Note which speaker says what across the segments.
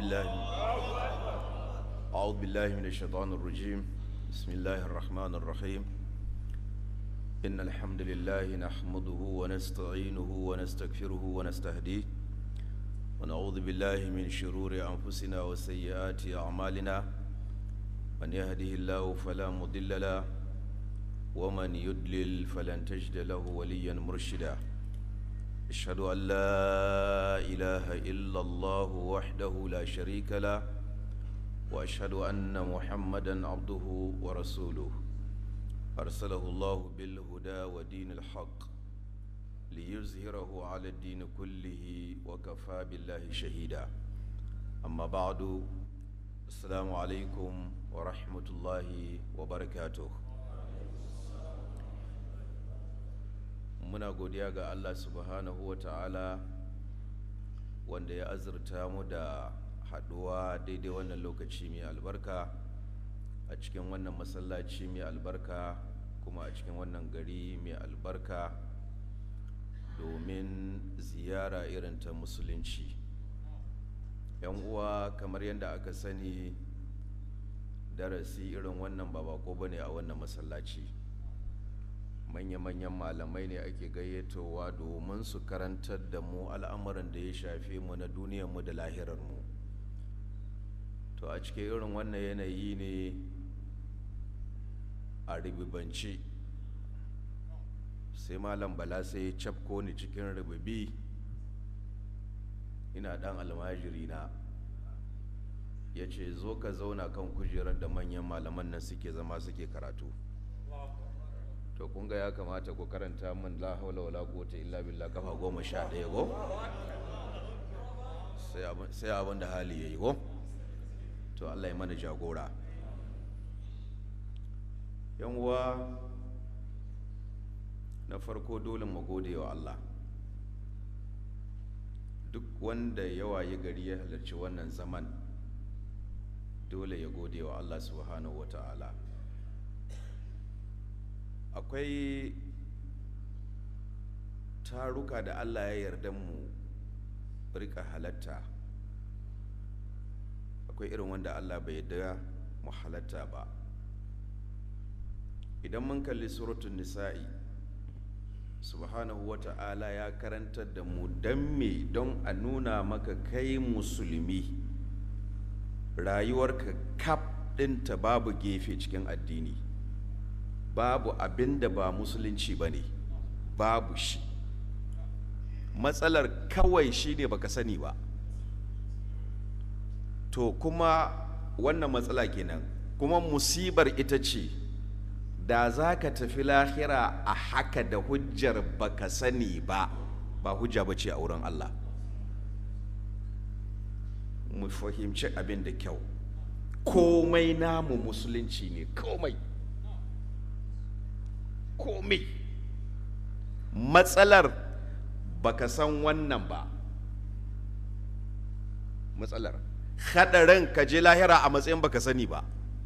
Speaker 1: بالله أعوذ بالله من الشيطان الرجيم بسم الله الرحمن الرحيم إن الحمد لله نحمده ونستعينه ونستغفره ونستهديه ونعوذ بالله من شرور أنفسنا وسيئات أعمالنا من يهده الله فلا مضل له ومن يضلل فلن تجد له وليا مرشدا أشهد أن لا إله إلا الله وحده لا شريك له وأشهد أن محمدا عبده ورسوله أرسله الله بالهدى ودين الحق ليظهره على الدين كله وكفى بالله شهيدا أما بعد السلام عليكم ورحمة الله وبركاته muna godiya ga Allah subhanahu wa ta'ala wanda ya azurta mu da haɗuwa daidai wannan lokaci mai albarka a cikin wannan masallaci mai albarka kuma a cikin wannan gari mai albarka domin ziyara irin ta musulunci yan uwa kamar yadda aka sani darasi irin wannan ba bako bane a wannan masallaci manya-manyan malamai ne ake gayyatowa domin su karantar da mu al'amuran da ya shafe mu na duniyarmu da lahirarmu to a cikin irin wannan yanayi ne a ribibanci sai malam bala sai ya cafko ni cikin ribibi ina dan almajiri na ya ce zo ka zauna kan kujerar da manyan malaman nan suke zama suke karatu to kun ga ya kamata ku karanta min la haula wala quwwata illa billah kafa goma sha ɗaya go sai abin da hali yayi go to Allah ya mana jagora yan uwa na farko dole mu gode wa Allah duk wanda ya waye gari ya halarci wannan zaman dole ya gode wa Allah subhanahu wa ta'ala akwai taruka da allah ya yarda mu rika halatta akwai irin wanda allah bai yarda mu halatta ba idan mun kalli suratun nisa'i subhanahu wa ta'ala ya karantar da mu don me don a nuna maka kai musulmi rayuwarka kaf ɗinta babu gefe cikin addini babu abin da ba musulunci ba ne babu shi matsalar kawai shi ne baka sani ba to kuma wannan matsala kenan kuma musibar ita ce da za ka tafi lahira a haka da hujjar baka sani ba ba hujja ba ce a wurin Allah mu fahimci abin da kyau komai namu musulunci ne komai komai matsalar baka san wannan ba matsalar hadarin ka je lahira a matsayin baka sani ba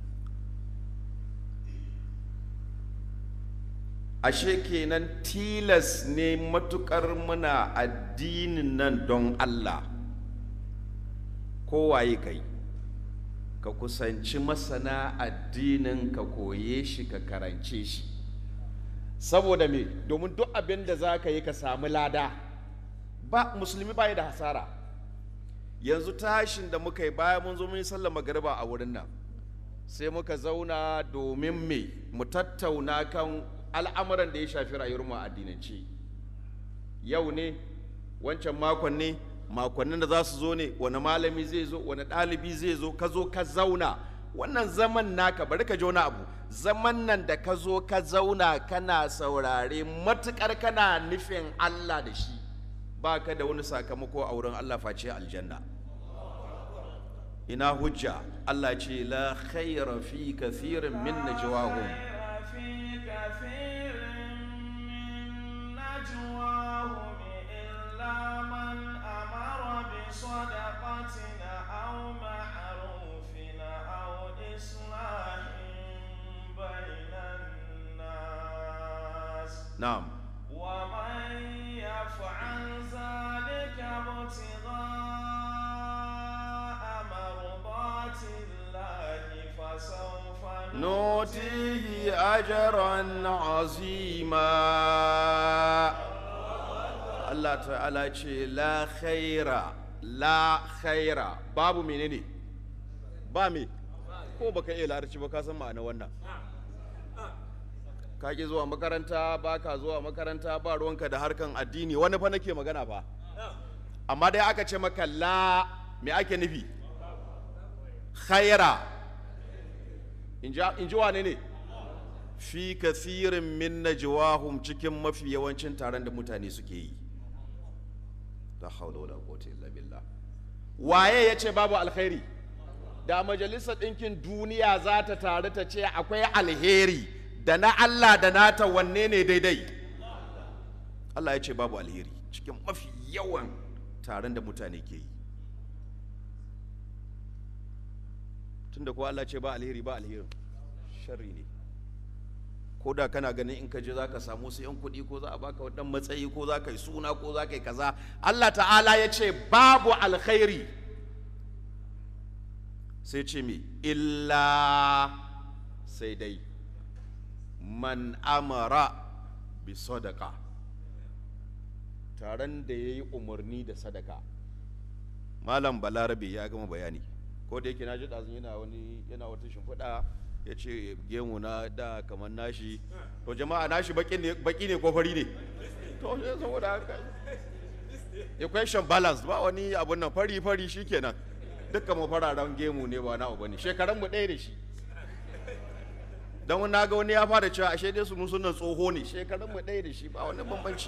Speaker 1: ashe kenan tilas ne matukar muna addinin nan don Allah kowaye kai ka kusanci masana addinin ka koye shi ka karance shi saboda me domin duk abin da za ka yi ka samu lada ba musulmi ba da hasara yanzu tashin da muka yi baya mun zo mun yi sallar magariba a wurin nan sai muka zauna domin me mu tattauna kan al'amuran da ya shafi rayuwar mu addinance yau ne wancan makon ne makonnin da za su zo ne wani malami zai zo wani ɗalibi zai zo ka zo ka zauna wannan zaman naka bari ka ji wani abu zaman nan da ka zo ka zauna kana saurare matukar kana nufin Allah da shi ba ka da wani sakamako a wurin Allah face aljanna ina hujja Allah ce la khaira fi kathirin min najwahum
Speaker 2: صدقة أو معروف أو إصلاح بين الناس
Speaker 1: na'am
Speaker 2: ومن يفعل ذلك ابتغاء
Speaker 1: نؤتيه أجرا عظيما Allah ta'ala ce la khaira la khaira babu menene ba me ko baka iya larabci ba ka san ma'ana wannan ka ki zuwa makaranta ba ka zuwa makaranta ba ruwanka da harkan addini wani fa nake magana fa amma dai aka ce maka la me ake nufi khaira in ji wane ne fi kathirin min najwahum cikin mafi yawancin taron da mutane suke yi la hawla wala quwwata illa billah waye yace babu alkhairi da majalisar ɗinkin duniya za ta taru ta ce akwai alheri da na Allah da nata wanne ne daidai Allah ya ce babu alheri cikin mafi yawan taron da mutane ke yi tunda ko Allah ce ba alheri ba alherin sharri ne ko da kana ganin in ka je za ka samu su yan kuɗi ko za a baka wadan matsayi ko za ka yi suna ko za ka yi kaza Allah ta'ala ya ce babu alkhairi sai ce mi illa sai dai man amara bi sadaka taron da ya yi umarni da sadaka malam balarabe ya gama bayani ko da yake na ji ɗazun yana wani yana wata shimfiɗa ya ce gemu na da kamar nashi to jama'a nashi baki ne ko fari ne to sai saboda haka equation balance ba wani abun nan fari fari shikenan dukkan mu fararen gemu ne ba na uba ne shekaran mu ɗaya da shi dan wani naga wani ya fara cewa ashe dai su sunan tsoho ne shekaran mu ɗaya da shi ba wani bambanci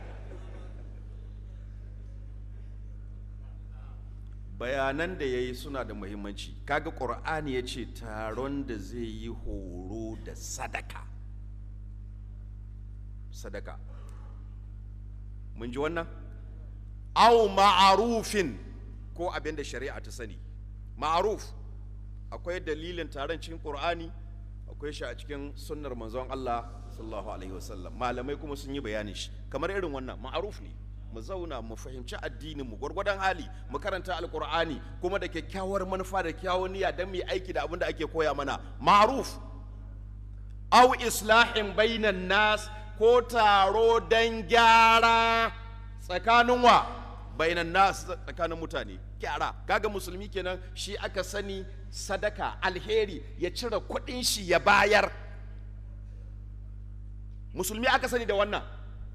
Speaker 1: bayanan da ya yi suna da muhimmanci kaga ƙur'ani ya ce taron da zai yi horo da sadaka sadaka mun ji wannan au ma'arufin ko abin da shari'a ta sani ma'aruf akwai dalilin taron cikin ƙur'ani akwai shi a cikin sunnar manzon Allah sallallahu alaihi wasallam malamai kuma sun yi bayanin shi kamar irin wannan ma'aruf ne mu zauna mu fahimci addinin mu gwargwadon hali mu karanta alkur'ani kuma da kyakkyawar manufa da kyawun niyya don mu yi aiki da abin da ake koya mana ma'ruf au islahin bainan nas ko taro don gyara tsakanin wa bainan nas tsakanin mutane gyara kaga musulmi kenan shi aka sani sadaka alheri ya cire kuɗin shi ya bayar musulmi aka sani da wannan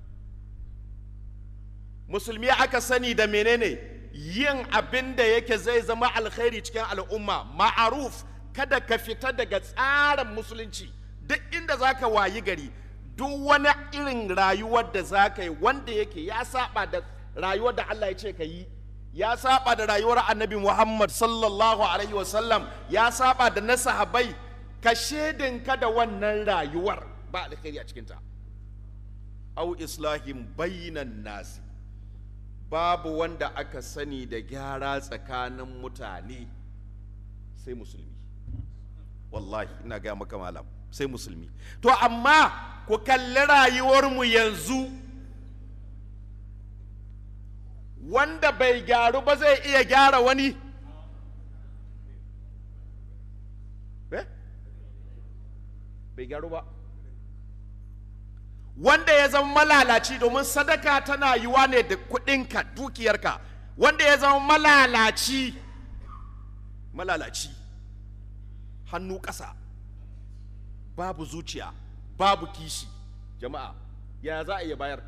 Speaker 1: musulmi aka sani da menene yin abin da yake zai zama alkhairi cikin al'umma ma'aruf kada ka fita daga tsarin musulunci duk inda za ka wayi gari duk wani irin rayuwar da za ka yi wanda yake ya saba da rayuwar da Allah ya ce ka yi ya saba da rayuwar annabi Muhammad sallallahu alaihi wasallam ya saba da na sahabai ka shedinka da wannan rayuwar ba alkhairi a cikinta au islahin bainan nasi babu wanda aka sani da gyara tsakanin mutane sai musulmi wallahi ina gaya maka malam sai musulmi to amma ku kalli rayuwarmu yanzu wanda bai gyaru ba zai iya gyara wani bai gyaru ba wanda ya zama malalaci domin sadaka tana yiwa ne da kudinka dukiyarka wanda ya zama malalaci malalaci hannu ƙasa babu zuciya babu kishi jama'a ya za a iya bayar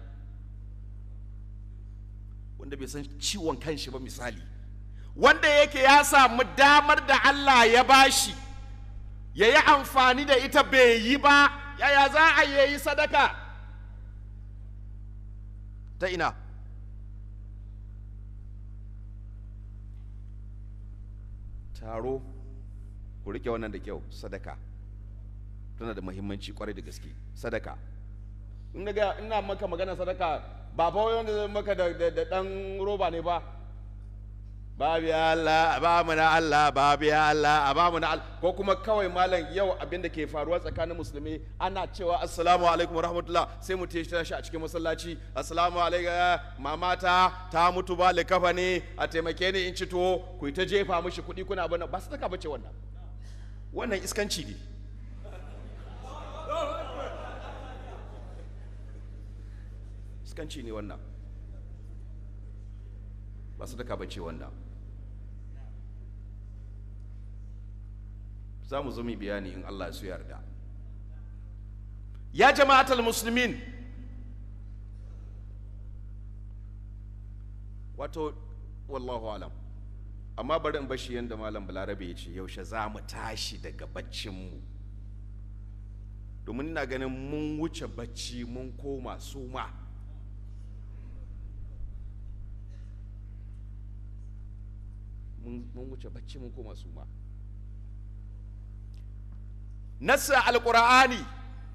Speaker 1: wanda bai san ciwon kanshi ba misali wanda yake ya samu damar da Allah ya bashi ya yi amfani da ita bai yi ba yaya za a yi sadaka ta ina taro ku rike wannan da kyau sadaka tana da muhimmanci kwarai da gaske sadaka in ga ina maka magana sadaka ba fa wanda zai maka da dan roba ne ba babu ya Allah ba mu na Allah babu ya Allah a ba mu na Allah ko kuma kawai malam yau abin da ke faruwa tsakanin musulmi ana cewa assalamu alaikum rahmatullah sai mu tashi tashi a cikin masallaci assalamu alaikum mamata ta mutu ba likafa ne a taimake ni in ci tuwo ku ta jefa mishi kuɗi kuna bana ba sadaka bace wannan wannan iskanci ne iskanci ne wannan ba sadaka bace wannan za mu zo mu bayani in Allah ya so yarda ya jama'atul muslimin wato wallahu alam amma bari in bashi yadda malam balarabe ya ce yaushe za mu tashi daga baccinmu domin ina ganin mun wuce bacci mun koma suma mun mun wuce bacci mun koma suma nassa alqur'ani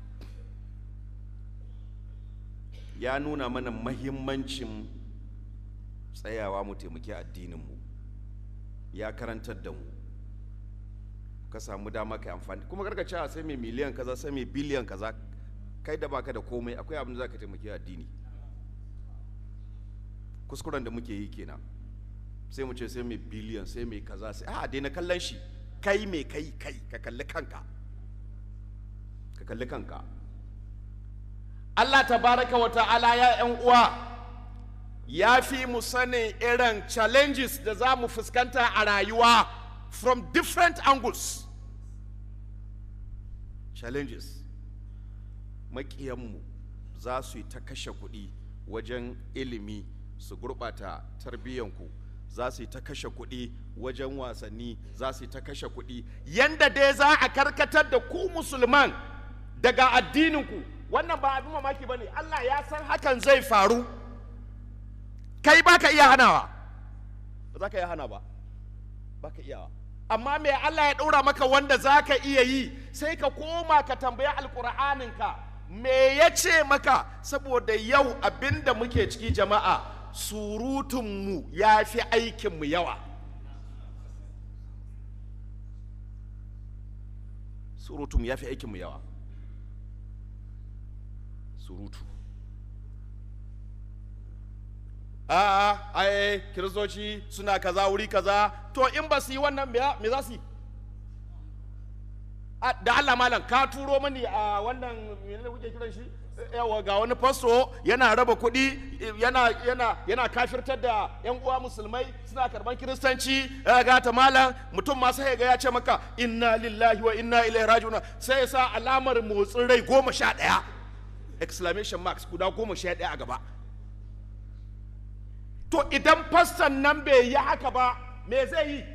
Speaker 1: ya nuna mana mahimmancin tsayawa mu taimaki addininmu ya karantar da mu ka samu dama ka amfani kuma karka cewa sai mai miliyan kaza sai mai biliyan kaza kai da baka da komai akwai abin da za ka taimaki addini kuskuren da muke yi kenan sai mu ce sai mai biliyan sai mai kaza sai a daina kallon shi kai mai kai kai ka kalli kanka ka kalli kanka Allah tabaraka wa ta'ala ya yan uwa ya fi mu sanin irin challenges da za mu fuskanta a rayuwa from different angles challenges maƙiyanmu za su yi ta kashe kuɗi wajen ilimi su gurɓata tarbiyyanku za su yi ta kashe kuɗi wajen wasanni za su yi ta kashe kuɗi yanda dai za a karkatar da ku musulman daga addininku wannan ba abin mamaki ba ne allah ya san hakan zai faru kai ba ka iya hanawa ba za ka iya hana ba ba ka iyawa amma me Allah ya ɗora maka wanda za ka iya yi sai ka koma ka tambaya alƙur'aninka me ya ce maka saboda yau abinda muke ciki jama'a surutunmu ya fi aikinmu yawa surutunmu ya fi aikinmu yawa surutu a'a ai kiristoci suna kaza wuri kaza to in ba su yi wannan me za su yi da Allah malam ka turo mani a wannan menene kuke kiran shi yawa ga wani fasto yana raba kuɗi yana yana yana kafirtar da yan uwa musulmai suna karban kiristanci ga ta malam mutum ma sai ga ya ce maka inna lillahi wa inna ilaihi raji'un sai ya sa alamar motsin rai goma sha ɗaya exclamation marks guda goma sha ɗaya a gaba to idan fassan nan bai yi haka ba me zai yi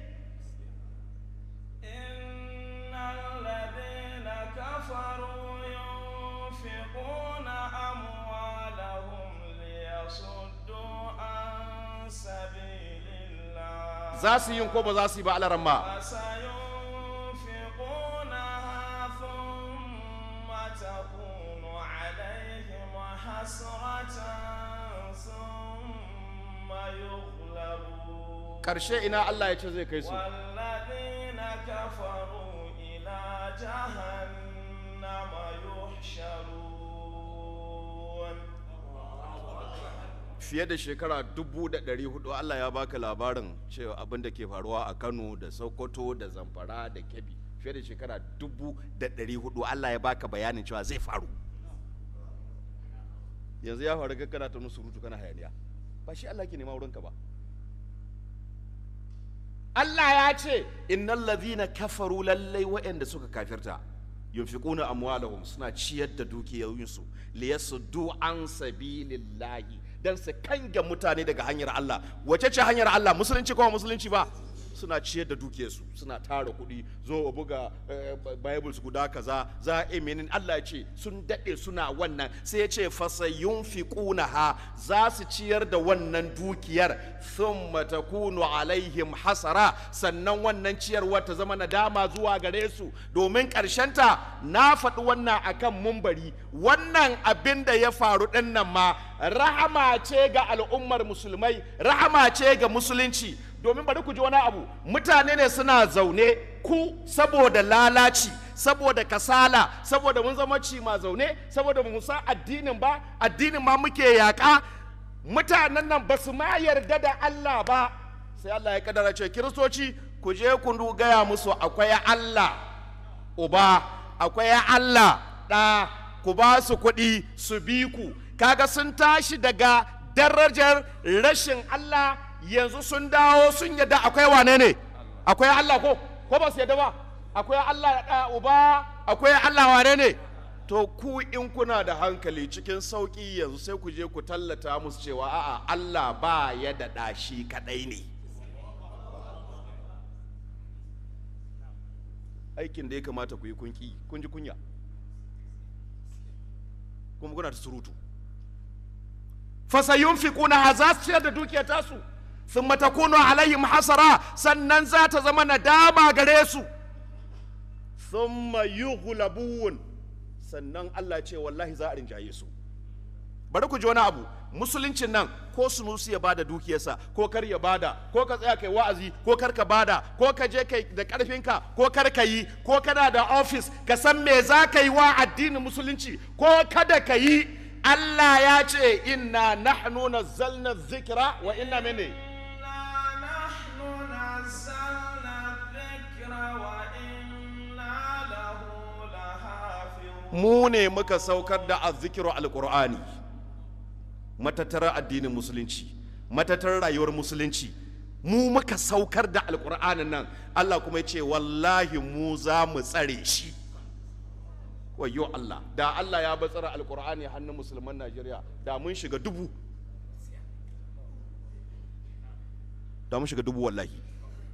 Speaker 2: إن الذين كفروا ينفقون أموالهم ليصدوا عن سبيل الله
Speaker 1: za su yi ko ba za su yi ba alaramma
Speaker 2: فسينفقونها ثم تكون عليهم حسرة ثم يغلبون
Speaker 1: karshe ina Allah ya ce zai kai su
Speaker 2: والذين كفروا إلى جهنم يحشرون
Speaker 1: fiye da shekara dubu da ɗari hudu Allah ya baka labarin cewa abin da ke faruwa a Kano da Sokoto da Zamfara da Kebbi fiye da shekara dubu da ɗari hudu Allah ya baka bayanin cewa zai faru yanzu ya faru kana ta musu rutu kana hayaniya ba shi Allah ke nema wurinka ba Allah ya ce innal ladhina kafaru lallai waɗanda suka kafirta yunfiquna amwalahum suna ciyar da dukiyoyinsu liyasuddu an sabilillahi dan su kange mutane daga hanyar Allah wace ce hanyar Allah musulunci ko ba musulunci ba suna ciyar da dukiyarsu suna tara kuɗi zo a buga eh, bibles guda kaza za a menin Allah ya ce sun daɗe suna wannan sai ya ce fasayun ha za su ciyar da wannan dukiyar thumma takunu alaihim hasara sannan wannan ciyarwa ta zama nadama zuwa gare su domin ta na faɗi wannan akan mumbari wannan abin da ya faru ɗin nan ma rahama ce ga al'ummar musulmai rahama ce ga musulunci domin bari ku ji wani abu mutane ne suna zaune ku saboda lalaci saboda kasala saboda mun zama cima zaune saboda mu san addinin ba addinin ma muke yaƙa mutanen nan ba su ma yarda da Allah ba sai Allah ya kadara ce kiristoci ku je ku gaya musu akwai Allah uba akwai Allah ɗa ku ba su kuɗi su bi ku kaga sun tashi daga darajar rashin Allah yanzu sun dawo sun yadda akwai wane ne akwai Allah ko ko ba su yadda ba akwai Allah da uba akwai Allah wane ne to ku in kuna da hankali cikin sauƙi yanzu sai ku je ku tallata musu cewa a'a Allah ba ya da ɗashi kaɗai ne aikin da ya kamata ku yi kunki kun ji kunya kuma kuna ta surutu fasayun fi kuna za su ciyar da dukiyar tasu sun matakunu alaihim hasara sannan za ta zama nadama gare su thumma yughlabun sannan Allah ce wallahi za a rinjaye su bari ku ji wani abu musuluncin nan ko sunusi ya bada dukiyarsa ko kar ya bada ko ka tsaya kai wa'azi ko kar ka bada ko ka je kai da karfinka ko kar ka yi ko kana da ofis ka san me za ka yi wa addinin musulunci ko kada ka yi Allah ya ce inna nahnu nazzalna dhikra wa inna mene
Speaker 2: إنا نحن نزلنا الذكر وإنا له لحافظون
Speaker 1: mu ne muka saukar da azzikiru alqur'ani matattarar addinin musulunci matattarar rayuwar musulunci mu muka saukar da alqur'anin nan Allah kuma ya ce wallahi mu za mu tsare shi wayo Allah da Allah ya batsara alqur'ani hannun musulman Najeriya da mun shiga dubu da mun shiga dubu wallahi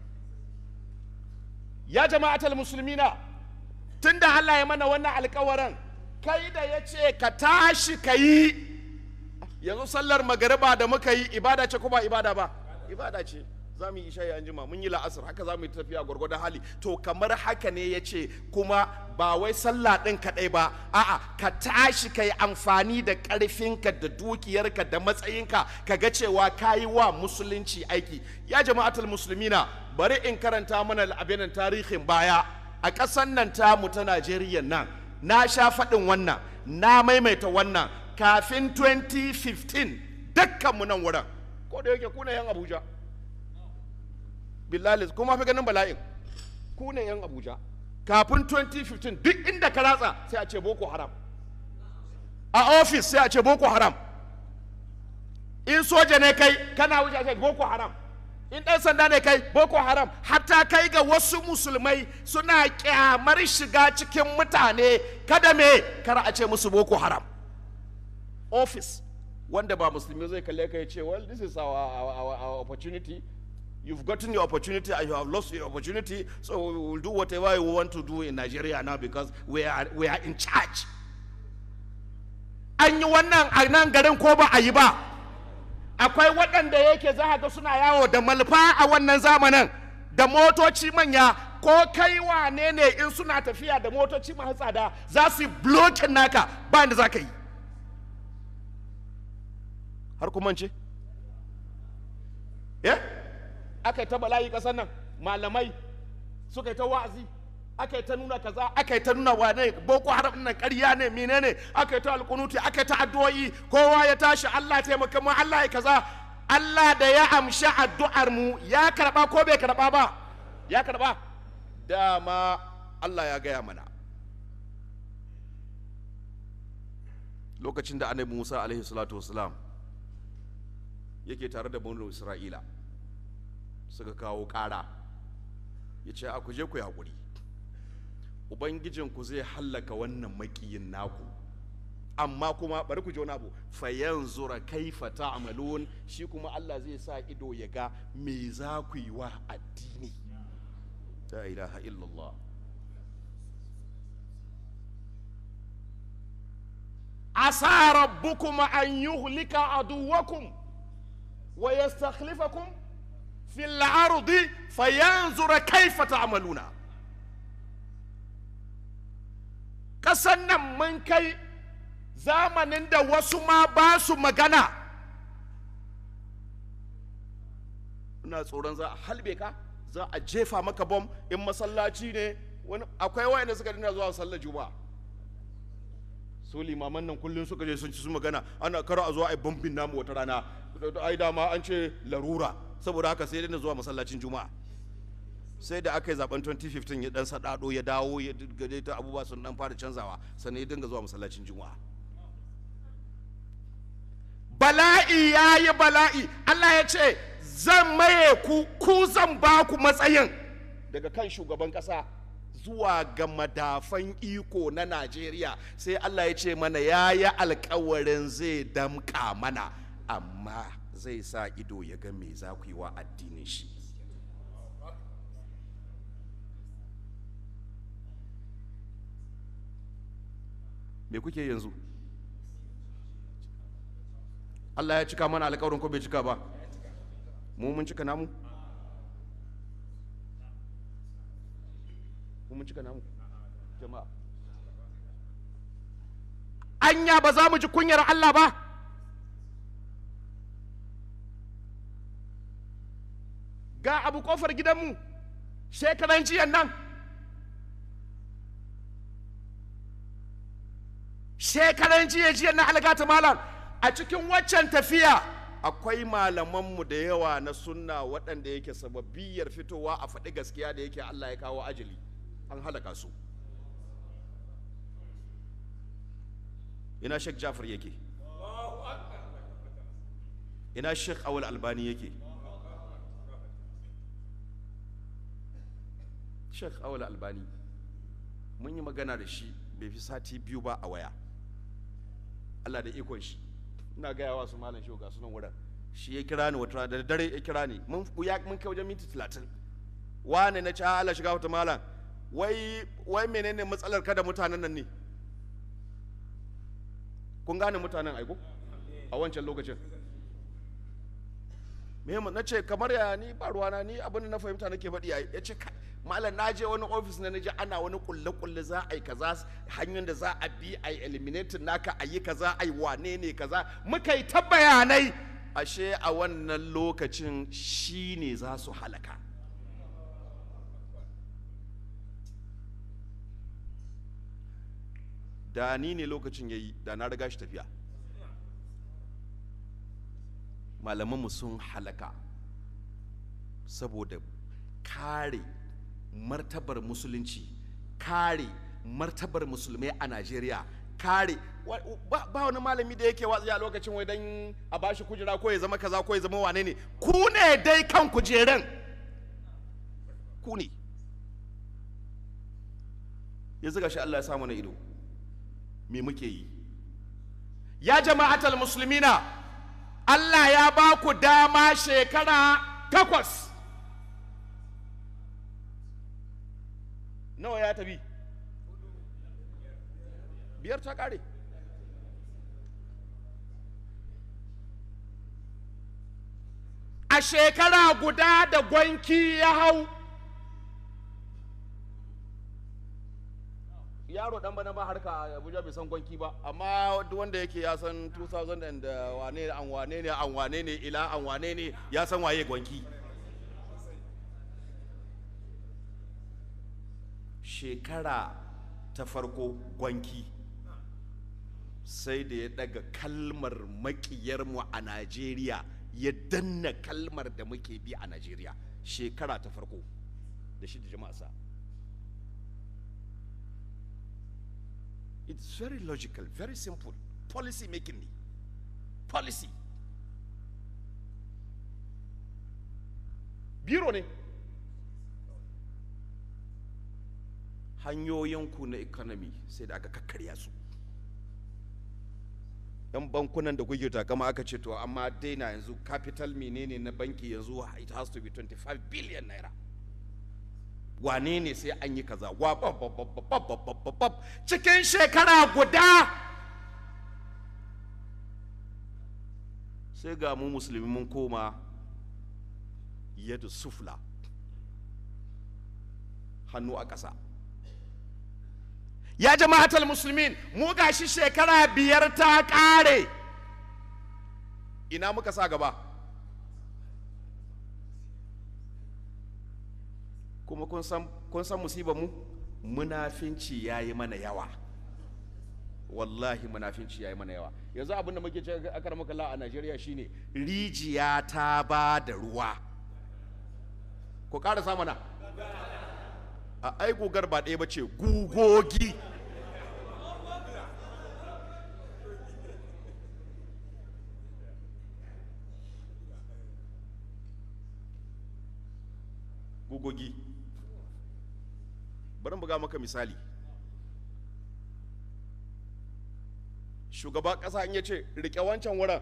Speaker 1: ya jama'atul musulmina tunda Allah ya mana wannan alkawarin kai da ya ce ka tashi ka yi yanzu sallar magariba da muka yi ibada ce ko ba ibada ba ibada ce za mu yi isha'i an jima mun yi la'asar haka za mu yi tafiya gwargwadon hali to kamar haka ne ya ce kuma ba wai sallah ɗin kaɗai ba a'a ka tashi ka yi amfani da ƙarfinka da dukiyarka da matsayinka ka ga cewa ka yi wa musulunci aiki ya jama'atul musulmina bari in karanta mana abinan tarihin baya a ƙasan nan tamu ta najeriya nan na sha faɗin wannan na maimaita wannan kafin 2015 dukkanmu nan wurin ko da yake kuna yan abuja billahi kuma fi ganin bala'in ku ne yan abuja kafin 2015 duk inda ka ratsa sai a ce boko haram a ofis sai a ce boko haram in soja ne kai kana wuce a ce boko haram in ɗan sanda ne kai boko haram hatta kai ga wasu musulmai suna kyamar shiga cikin mutane kada me kar a ce musu boko haram office wanda ba musulmi zai kalle ka ya ce well this is our, our, our, our opportunity you've gotten your opportunity and you have lost your opportunity so we will do whatever you want to do in nigeria now because we are, we are in charge an yi wannan a nan garin ko ba a yi ba akwai waɗanda yake za a ga suna yawo da malfa a wannan zamanin da motoci manya ko kai wane ne in suna tafiya da motoci masu tsada za su yi blokin naka ba da za ka yi har kuma ce eh aka yi ta bala'i ƙasar nan malamai suka yi ta wa'azi aka yi ta nuna kaza aka yi ta nuna wane boko haram nan ƙarya ne menene aka yi ta alƙunuti aka yi ta addu'o'i kowa ya tashi Allah taimaka mu Allah ya kaza Allah da ya amshi addu'ar mu ya karba ko bai karba ba ya karba dama Allah ya gaya mana lokacin da annabi Musa alaihi salatu wasalam yake tare da banu Isra'ila suka kawo ƙara ya ce a ku je ku yi haƙuri ubangijinku zai hallaka wannan makiyin naku amma kuma bari ku ji wani abu fayan zura kaifa ta'malun shi kuma Allah zai sa ido ya ga me za ku yi wa addini la ilaha illallah asa rabbukum an yuhlika aduwakum wa yastakhlifakum fil ardi fayanzura kaifa ta'maluna ƙasan nan mun kai zamanin da wasu ma ba su magana ina tsoron za a halbe ka za a jefa maka bom in masallaci ne wani akwai wayanda suka dina zuwa sallar juma'a su limaman nan kullum suka je sun ci su magana ana kara a zuwa a bombin namu wata rana ai dama an ce larura saboda haka sai dina zuwa masallacin juma'a sai da aka yi zaben 2015 ya dan sadado ya dawo ya gade ta abubuwa sun dan fara canzawa sannan ya dinga zuwa masallacin juma'a
Speaker 3: bala'i ya yi bala'i Allah ya ce zan maye ku ku zan ba ku matsayin daga kan shugaban ƙasa zuwa ga madafan iko na Najeriya sai Allah ya ce mana ya yi alkawarin zai damƙa mana amma zai sa ido ya ga me za ku yi wa addinin shi me kuke yanzu Allah ya cika mana alkawarin ko bai cika ba mu mun cika namu mu mun cika namu jama'a anya ba za mu ji kunyar Allah ba ga abu kofar gidanmu shekaran jiyan nan shekaran jiya jiya na algata malam a cikin waccan tafiya akwai malamanmu da yawa na sunna waɗanda yake sababiyar fitowa a faɗi gaskiya da yake Allah ya kawo ajali an halaka su ina Sheikh Jafar yake ina Sheikh Awal Albani yake Sheikh Awal Albani mun yi magana da shi bai fi sati biyu ba a waya Allah da ikon shi ina gaya wa su malam shi ga sunan wurin shi ya kira ni wata da dare ya kira ni mun ya mun kai wajen minti 30 wane na ci Allah shiga wata malam wai wai menene matsalar kada mutanen nan ne kun gane mutanen aiko a wancan lokacin me na ce kamar ya ni ba ruwana ni abin da na fahimta nake faɗi ya ce malam na je wani ofis na naji ana wani kulle kulle za a yi kaza hanyar da za a bi a yi eliminating naka a yi kaza a yi wane ne kaza muka yi ta bayanai ashe a wannan lokacin shi ne za su halaka da ni ne lokacin ya yi da na riga shi tafiya malamanmu sun halaka saboda kare martabar musulunci kare martabar musulmai a najeriya kare ba wani malami da yake watsi a lokacin wai dan a bashi kujera ko ya zama kaza ko ya zama wane ne ku ne dai kan kujeran ku ne yanzu gashi Allah ya samu na ido me muke yi ya jama'atal muslimina Allah ya ba ku dama shekara takwas nawa ya tafi biyar ta kare a shekara guda da gwanki ya hau yaro dan bana ba harka a abuja bai san gwanki ba amma duk wanda yake ya san 2000 and wane an wane ne an wane ne ila an wane ne ya san waye gwanki shekara ta farko gwanki sai da ya daga kalmar makiyarmu a najeriya ya danna kalmar da muke bi a najeriya shekara ta farko da shi da jama'a sa it's very logical very simple policy making ne policy biro ne hanyoyinku na economy sai da aka kakkarya su yan bankunan da kuke takama aka ce to amma daina yanzu capital menene na banki yanzu it has to be 25 billion naira wane ne sai an yi kaza wa cikin shekara guda sai ga mu musulmi mun koma yadda sufla hannu a ƙasa ya jama'atul musulmin mu gashi shekara biyar ta ƙare ina muka sa gaba kuma kun san kun san musibar mu munafinci yayi mana yawa wallahi munafinci yayi mana yawa yanzu abin da muke cewa akar muka la a Najeriya shine rijiya ta ba da ruwa ku ƙara mana a ai gugar ba ɗaya ba ce gugogi rugogi bari in buga maka misali shugaba ƙasa in ya ce rike wancan wurin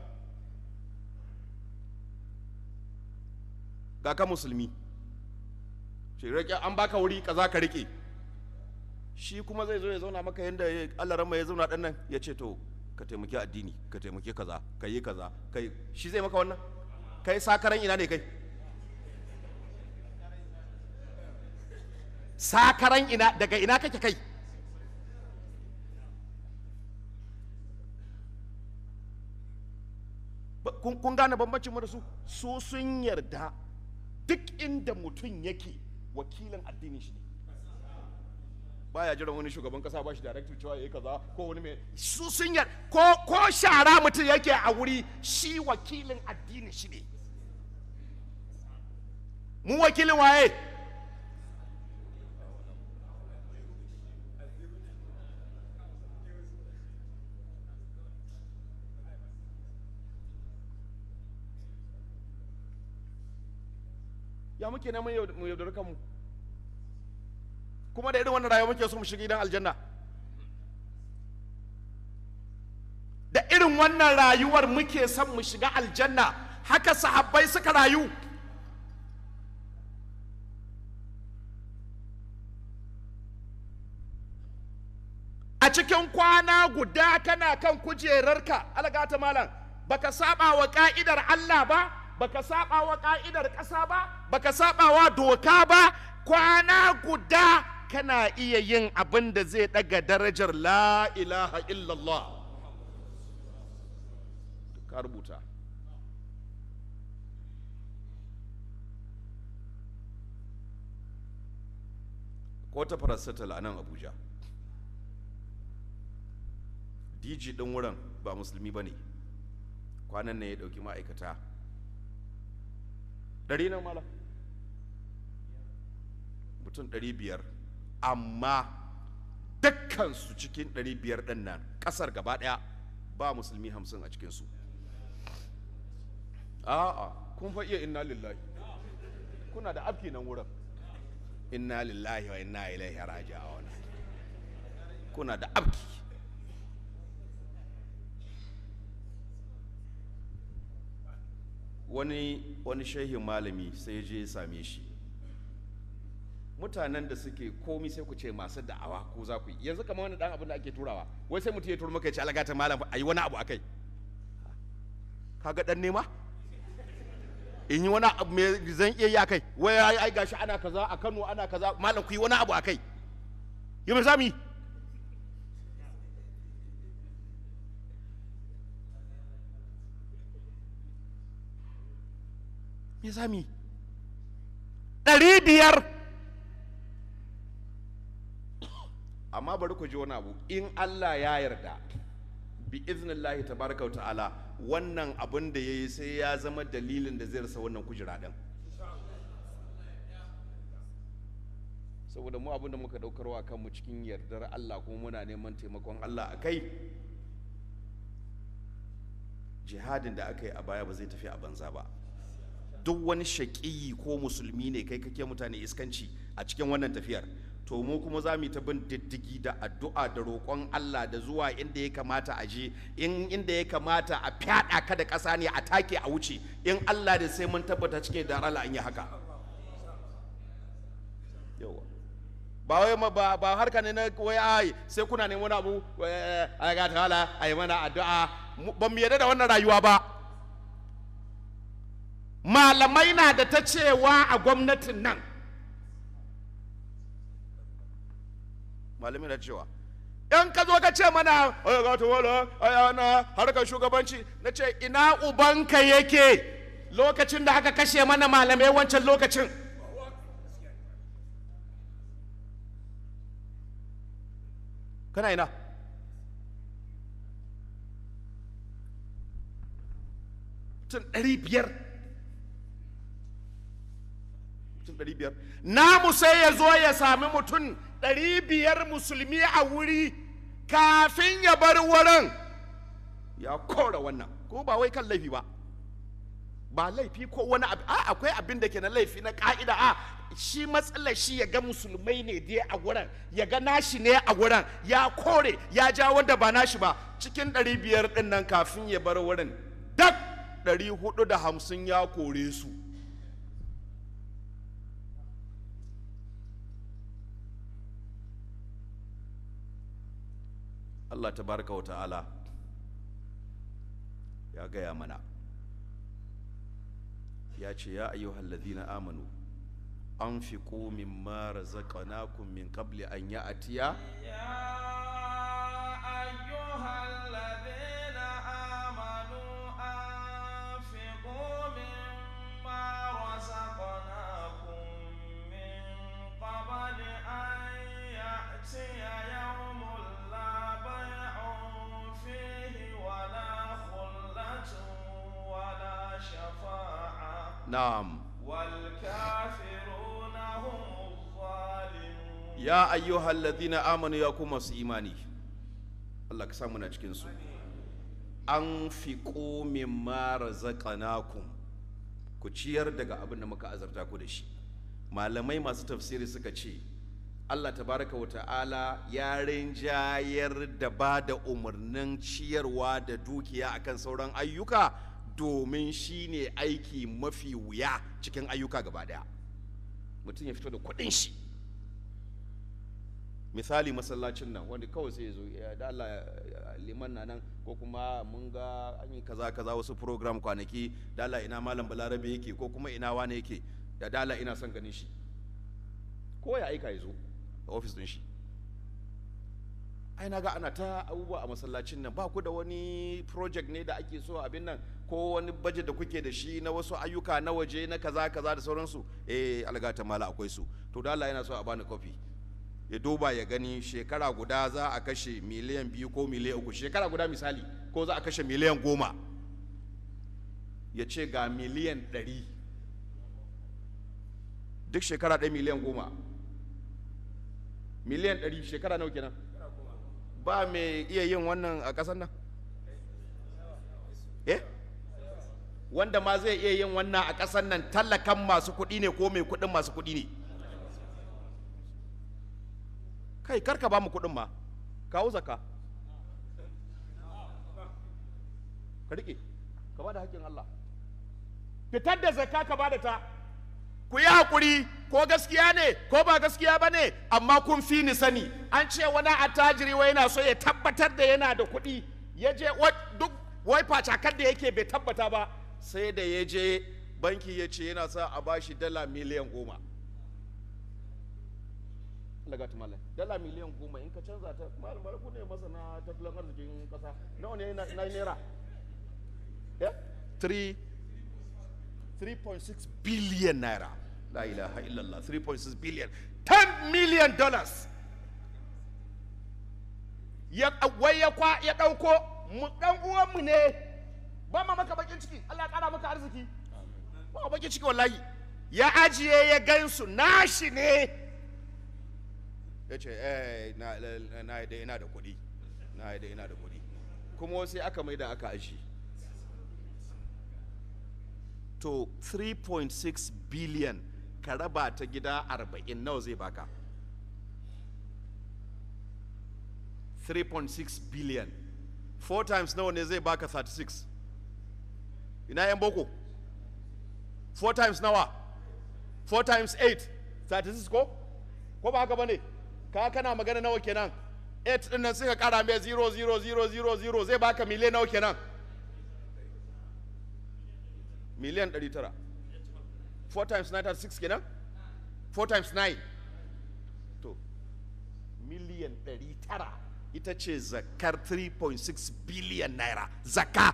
Speaker 3: ga ka musulmi ce rike an baka wuri kaza ka rike shi kuma zai zo ya zauna maka yadda ya- Allah rama ya zauna ɗan nan ya ce to ka taimaki addini ka taimaki kaza ka yi kaza ka yi shi zai maka wannan kai sakaran ina ne kai sakaran ina daga ina kake kai Ba- kun kun gane bambancin mu da su su sun yarda duk inda mutum yake wakilin addinin shi ne baya jiran wani shugaban kasa ba shi director cewa yayi kaza ko wani mai su sun yar ko ko shara mutum yake a wuri shi wakilin addinin shi ne mu wakilin waye ya muke neman yau- mu yaudar kanmu kuma da irin wannan rayuwa muke so mu shiga gidan aljanna da irin wannan rayuwar muke son mu shiga aljanna haka sahabbai suka rayu a cikin kwana guda kana kan kujerarka algata malam baka saba wa ka'idar Allah ba baka saba wa ka'idar ƙasa ba baka saba wa doka ba kwana guda kana iya yin abin da zai daga darajar la ilaha illallah ka rubuta ko ta paracetamol a nan abuja dj ɗin wurin ba musulmi ba ne kwanan nan ya ɗauki ma'aikata ɗari nan mala mutum ɗari biyar amma dukkansu cikin ɗari biyar ɗin nan ƙasar gaba ɗaya ba musulmi hamsin a cikinsu a'a kun fa iya inna lillahi kuna da afki nan wurin inna lillahi wa inna ilaihi raji'un kuna da afki wani wani shehin malami sai ya je ya same shi mutanen da suke komi sai ku ce masu da'awa ko za ku yi yanzu kamar wani dan abin da ake turawa wai sai mutum ya turo maka ya ce alagata malam a yi wani abu akai kaga dan nema in yi wani abu mai zan iya yi akai wai ai ai gashi ana kaza a Kano ana kaza malam ku yi wani abu akai yi mai zamu yi me zamu yi ɗari biyar amma bari ku ji wani abu in Allah ya yarda bi iznillahi tabaraka wa ta'ala wannan abin da ya yi sai ya zama dalilin da zai rasa wannan kujera ɗin saboda mu abin da muka ɗaukarwa kanmu cikin yardar Allah kuma muna neman taimakon Allah a kai jihadin da aka yi a baya ba zai tafi a banza ba duk wani shaƙiyi ko musulmi ne kai kake mutane iskanci a cikin wannan tafiyar to mu kuma za mu yi ta bin diddigi da addu'a da roƙon Allah da zuwa inda ya kamata a je in inda ya kamata a fyaɗa ka da ƙasa ne a take a wuce in Allah da sai mun tabbata cike da rala an yi haka yawa ba wai ma ba ba harka ne na wai ai sai kuna neman wani abu eh, ai ga ta hala ai mana addu'a Mu- ban mu yarda da wannan rayuwa ba malamai na da ta cewa a gwamnatin nan malamai na cewa in ka zo ka ce mana "Ai, ga ta wala ai ana harkar shugabanci na ce ina ubanka yake lokacin da aka kashe mana malamai wancan lokacin kana ina mutum ɗari biyar mutum ɗari biyar namu sai ya zo ya sami mutum ɗari biyar musulmi a wuri kafin ya bar wurin ya kora wannan ko ba wai kan laifi ba ba laifi ko wani abu a akwai abin da ke na laifi na ka'ida a shi matsalar shi ya ga musulmai ne dai a wurin ya ga nashi ne a wurin ya kore ya ja wanda ba nashi ba cikin ɗari biyar ɗin nan kafin ya bar wurin dak ɗari hudu da hamsin ya kore su Allah tabaraka wa ta'ala ya gaya mana ya ce ya ayyuhal ladhina amanu anfiqu mimma razaqnakum min qabli an ya'tiya
Speaker 2: يا أيها الذين آمنوا أنفقوا مما رزقناكم من قبل أن يأتي يوم لا بيع فيه ولا خلة ولا شفاعة
Speaker 3: na'am
Speaker 2: والكافرون هم الظالمون
Speaker 3: ya ayyuhal ladhina amanu ya kuma su imani Allah ka samu na cikin su anfiqu mimma razaqnakum ku ciyar daga abin da muka azarta ku da shi malamai masu tafsiri suka ce Allah tabaraka wa ta'ala ya rinjayar da ba da umarnin ciyarwa da dukiya akan sauran ayyuka domin shi ne aiki mafi wuya cikin ayyuka gaba daya mutum ya fito da kuɗin shi misali masallacin nan wanda kawai sai ya zo ya da Allah ya- liman na nan ko kuma mun ga an yi kaza kaza wasu program kwanaki da Allah ina malam balarabe yake ko kuma ina wane yake da da Allah ina son ganin shi ko ya aika ya zo a ofis din shi ai na ga ana ta abubuwa a masallacin nan ba ku da wani project ne da ake so abin nan ko wani budget da kuke da shi na wasu ayyuka na waje na kaza kaza da sauransu eh algata mala akwai su to da Allah yana so a bani kofi ya duba ya gani shekara guda za a kashe miliyan biyu ko miliyan uku shekara guda misali ko za a kashe miliyan goma ya ce ga miliyan ɗari duk shekara ɗaya miliyan goma miliyan ɗari shekara nawa kenan ba mai iya yin wannan a ƙasar nan eh wanda ma zai iya yin wannan a ƙasar nan tallakan masu kuɗi ne ko mai kuɗin masu kuɗi ne kai karka ba mu kuɗin ma kawo zaka ka riƙe ka ba da haƙƙin Allah fitar da zakka ka ba da ta ku yi haƙuri ko gaskiya ne ko ba gaskiya ba ne amma kun fi ni sani an ce wani attajiri wai yana so ya tabbatar da yana da kuɗi ya je wa- duk wai facakar da yake bai tabbata ba sai da ya je banki ya ce yana sa a bashi dala miliyan goma daga malam dala miliyan goma in ka canza ta malam ku ne masana tattalin arzikin kasa nawa ne na na naira ya 3 3.6 billion naira la ilaha illallah 3.6 billion 10 million dollars ya wai ya kwa ya dauko mu dan uwanmu ne ba ma maka bakin ciki Allah ya kara maka arziki ba ma bakin ciki wallahi ya ajiye ya gansu nashi ne ya ce eh na na- na da ina da kuɗi na da ina da kuɗi kuma sai aka mai da aka ajiye to 3.6 billion ka raba ta gida 40 nawa zai baka 3.6 billion 4 times nawa ne zai baka 36 ina yan boko 4 times nawa 4 times 8 36 ko ko ba haka ba ne ka kana magana nawa kenan 8 din nan sai ka kara mai 0 0 0 0 0 zai baka miliyan nawa kenan miliyan 900 4 times 9 6 kenan 4 times 9 to miliyan 900 ita ce zakar 3.6 biliyan naira zaka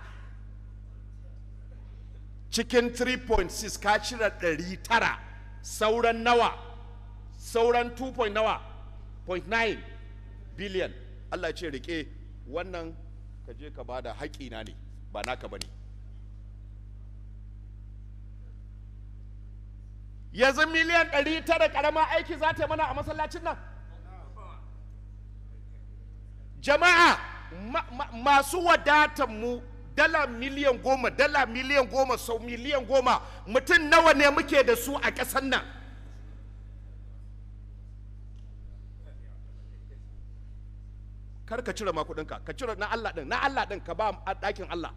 Speaker 3: cikin 3.6 ka cire 900 sauran nawa sauran 2. point nawa 0.9 biliyan Allah ya ce rike wannan ka je ka bada haƙina ne ba naka ba ne yanzu miliyan 900 ƙarama aiki za ta yi mana a masallacin nan jama'a ma- ma- masu wadatan mu dala miliyan goma dala miliyan goma sau miliyan goma mutum nawa ne muke da su a ƙasar nan kar ka cire ma kuɗinka ka cire na Allah ɗin na Allah ɗin ka ba a ɗakin Allah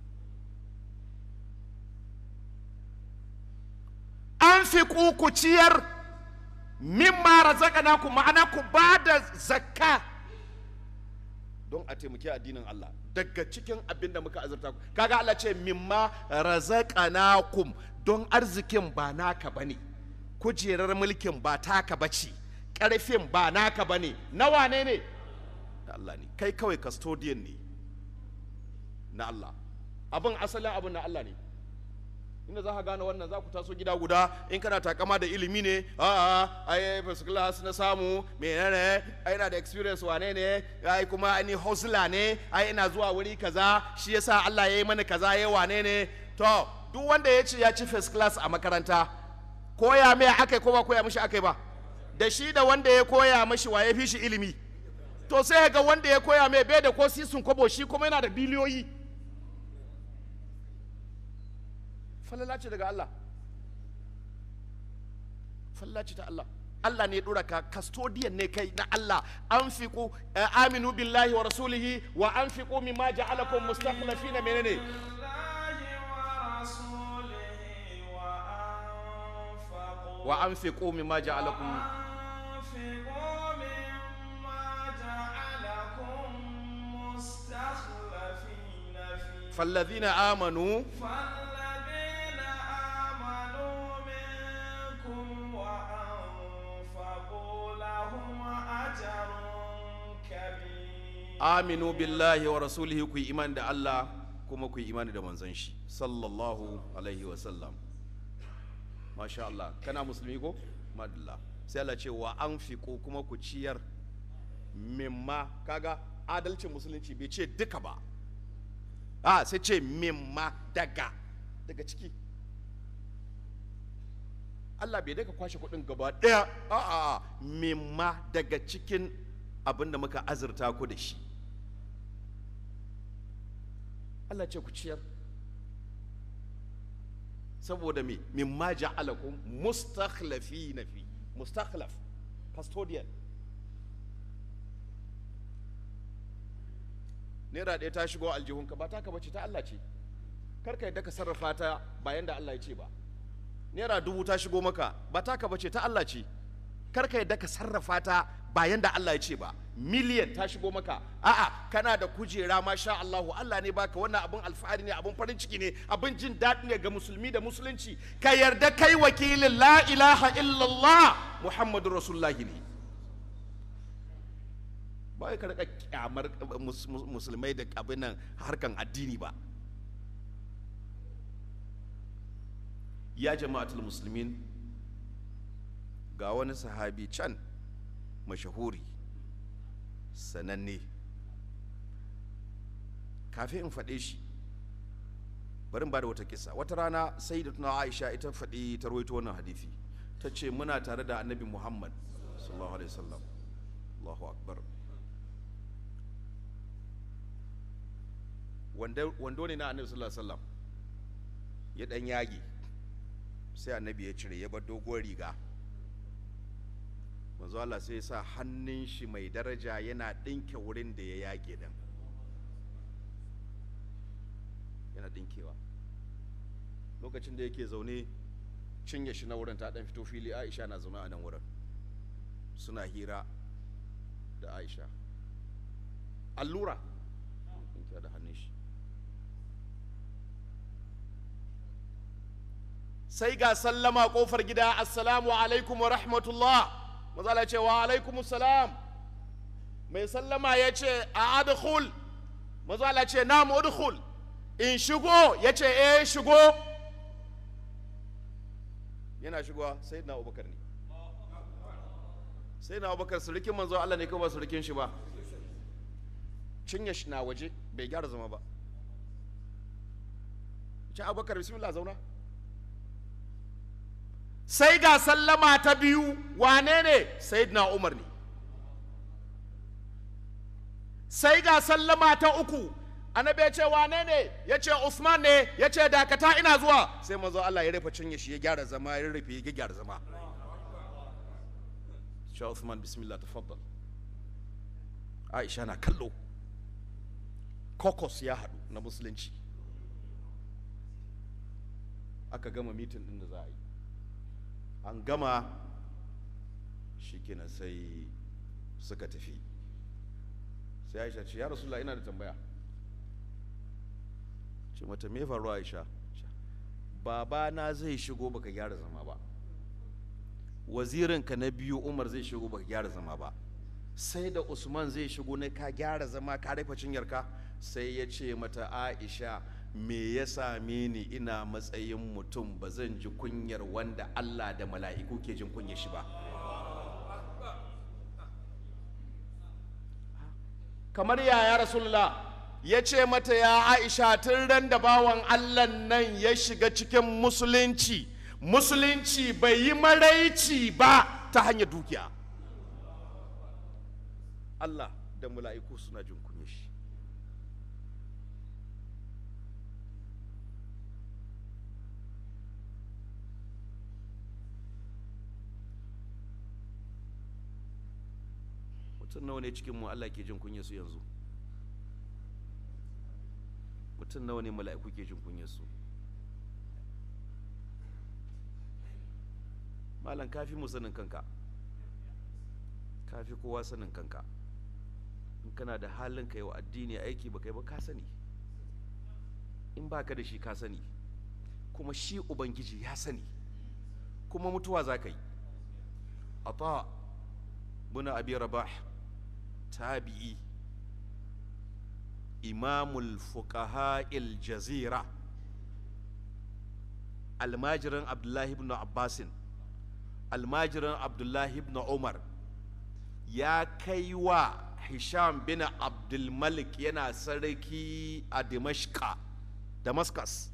Speaker 3: an fi ku ciyar mimma razaqnaku ma'ana ku ba da zakka don a taimaki addinin Allah daga cikin abin da muka azurta ku kaga Allah ce mimma razaqnakum don arzikin ba naka bane kujerar mulkin ba taka bace karfin ba naka bane nawa ne ne na Allah ne kai kawai custodian ne na Allah abin asalin abin na Allah ne inda za ka gane wannan za ku taso gida guda in kana takama da ilimi ne a ai first class na samu menene ai ina da experience wane ne ai kuma ni hustler ne ai ina zuwa wuri kaza shi yasa Allah ya yi mana kaza ya wane ne to duk wanda ya ce ya ci first class a makaranta koya mai akai ko ba koya mishi akai ba da shi da wanda ya koya mishi wa ya fi shi ilimi to sai ga wanda ya koya mai bai da ko sisun kobo shi kuma yana da biliyoyi falala ce daga Allah falala ce ta Allah Allah ne ya dora ka custodian ne kai na Allah anfiqu eh, aminu billahi wa rasulihi wa anfiqu mimma ja'alakum mustakhlifina menene
Speaker 2: بالله ورسوله وأنفقوا
Speaker 3: wa anfiqu mimma ja'alakum
Speaker 2: وأنفقوا مما جعلكم مستخلفين فيه
Speaker 3: falladhina amanu
Speaker 2: فالذين آمنوا منكم وأنفقوا لهم أجر كبير
Speaker 3: aminu billahi wa rasulihi ku yi imani da Allah kuma ku yi imani da manzon shi sallallahu alaihi wa sallam masha Allah kana musulmi ko madalla sai Allah ce wa anfiqu kuma ku ciyar mimma kaga adalcin musulunci bai ce duka ba a sai ce mimma daga daga ciki Allah bai daga kwashe kuɗin gaba ɗaya a'a mimma daga cikin abin da muka azurta ku da shi Allah ce ku ciyar saboda me mimma ja'alakum mustakhlafina fi mustakhlaf custodian naira ɗaya ta shigo aljihunka ba taka bace ta Allah ce kar ka yadda ka sarrafa ta bayan da Allah ya ce ba naira dubu ta shigo maka ba taka bace ta Allah ce kar ka yadda ka sarrafa ta bayan da Allah ya ce ba miliyan ta shigo maka a'a kana da kujera masha Allah Allah ne baka wannan abun alfahari ne abun farin ciki ne abun jin daɗi ne ga musulmi da musulunci ka yarda kai wakilin la ilaha illallah muhammadur rasulullahi ne ba wai ka rika kyamar uh, mus- mus- musulmai da abin nan harkan addini ba ya jama'atul musulmin ga wani sahabi can mashahuri sananne kafin in faɗe shi bari in ba da wata kisa wata rana sai da tuna aisha ita faɗi ta rawaito wannan hadithi ta ce muna tare da annabi muhammad sallallahu alaihi wasallam allahu akbar Wanda- wando ne na annabi sallallahu alaihi wasallam ya ɗan yage sai annabi ya cire ya bar doguwar riga manzo Allah sai ya sa hannun shi mai daraja yana ɗinke wurin da ya yage din yana ɗinkewa lokacin da yake zaune cinye shi na wurin ta ɗan fito fili aisha na zaune a nan wurin suna hira da aisha allura ɗinkewa da hannun shi sai ga sallama kofar gida assalamu alaikum wa rahmatullah mazala ce wa alaikum salam mai sallama ya ce a adkhul mazala ce na udkhul in shigo ya ce eh shigo yana shigowa sai na abubakar ne sai na abubakar surukin manzo Allah ne kawai ba surukin shi ba cinye shi na waje bai gyara zama ba ce abubakar bismillah zauna sai ga sallama ta biyu wane ne sayyidina umar ne sai ga sallama ta uku annabi ya ce wane ne ya ce usman ne ya ce dakata ina zuwa sai manzo Allah ya rufe cinye shi ya gyara zama ya rufe ya gyara zama sha usman bismillah tafaddal aisha na kallo kokos ya haɗu na musulunci aka gama mitin ɗin da za a yi an gama shikenan sai suka tafi sai aisha ce ya rasulullah ina da tambaya ce mata me faru aisha babana zai shigo baka gyara zama ba wazirinka na biyu umar zai shigo baka gyara zama ba sai da usman zai shigo ne ka gyara zama ka rufe cinyarka sai ya ce mata aisha me ya same ni ina matsayin mutum ba zan ji kunyar wanda allah da mala'iku ke jin kunyar shi ba kamar yaya rasulullah ya ce mata ya aisha tun ran da bawan allah nan ya shiga cikin musulunci musulunci bai yi maraici ba ta hanyar dukiya allah da mala'iku suna jin kunyar shi mutum nawa ne cikin mu Allah ke jin kunya su yanzu mutum nawa ne mala'iku ke jin kunya su malam kafi mu sanin kanka kafi kowa sanin kanka in kana da halin kai wa addini aiki ba kai ba ka sani in baka da shi ka sani kuma shi ubangiji ya sani kuma mutuwa za ka yi ata buna abi rabah tabi'i imamul fuqaha jazira almajirin abdullahi ibn abbasin almajirin abdullahi ibn umar ya kai wa hisham bin abdulmalik yana sarki a dimashka damascus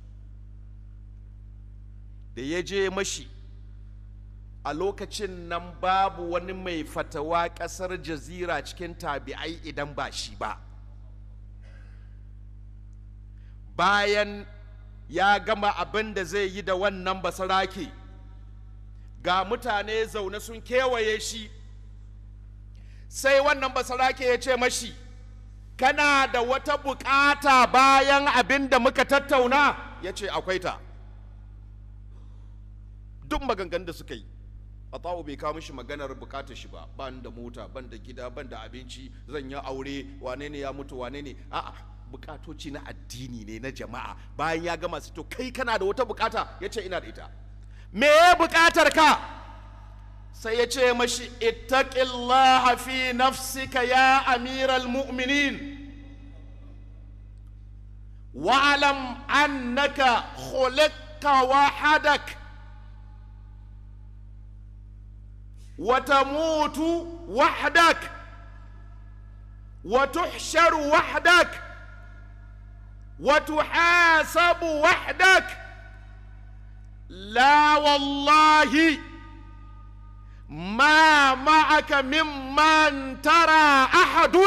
Speaker 3: da ya je mashi a lokacin nan babu wani mai fatawa ƙasar jazira cikin tabi'ai idan ba shi ba bayan ya gama abin da zai yi da wannan basarake ga mutane zaune sun kewaye shi sai wannan basarake ya ce mashi kana da wata bukata bayan abin da muka tattauna ya ce akwai ta duk maganganun da suka yi Atawu bai kawo mishi maganar bukatar shi ba ban da mota ban da gida ban da abinci zan yi aure wane ne ya mutu wane ne a'a bukatoci na addini ne na jama'a bayan ya gama su to kai kana da wata bukata ya ce ina da ita me ya bukatar ka sai ya ce mashi ittaqillaha fi nafsika ya amiral mu'minin wa'alam annaka khuliqta wahadak وتموت وحدك وتحشر وحدك وتحاسب وحدك لا والله ما معك ممن ترى احد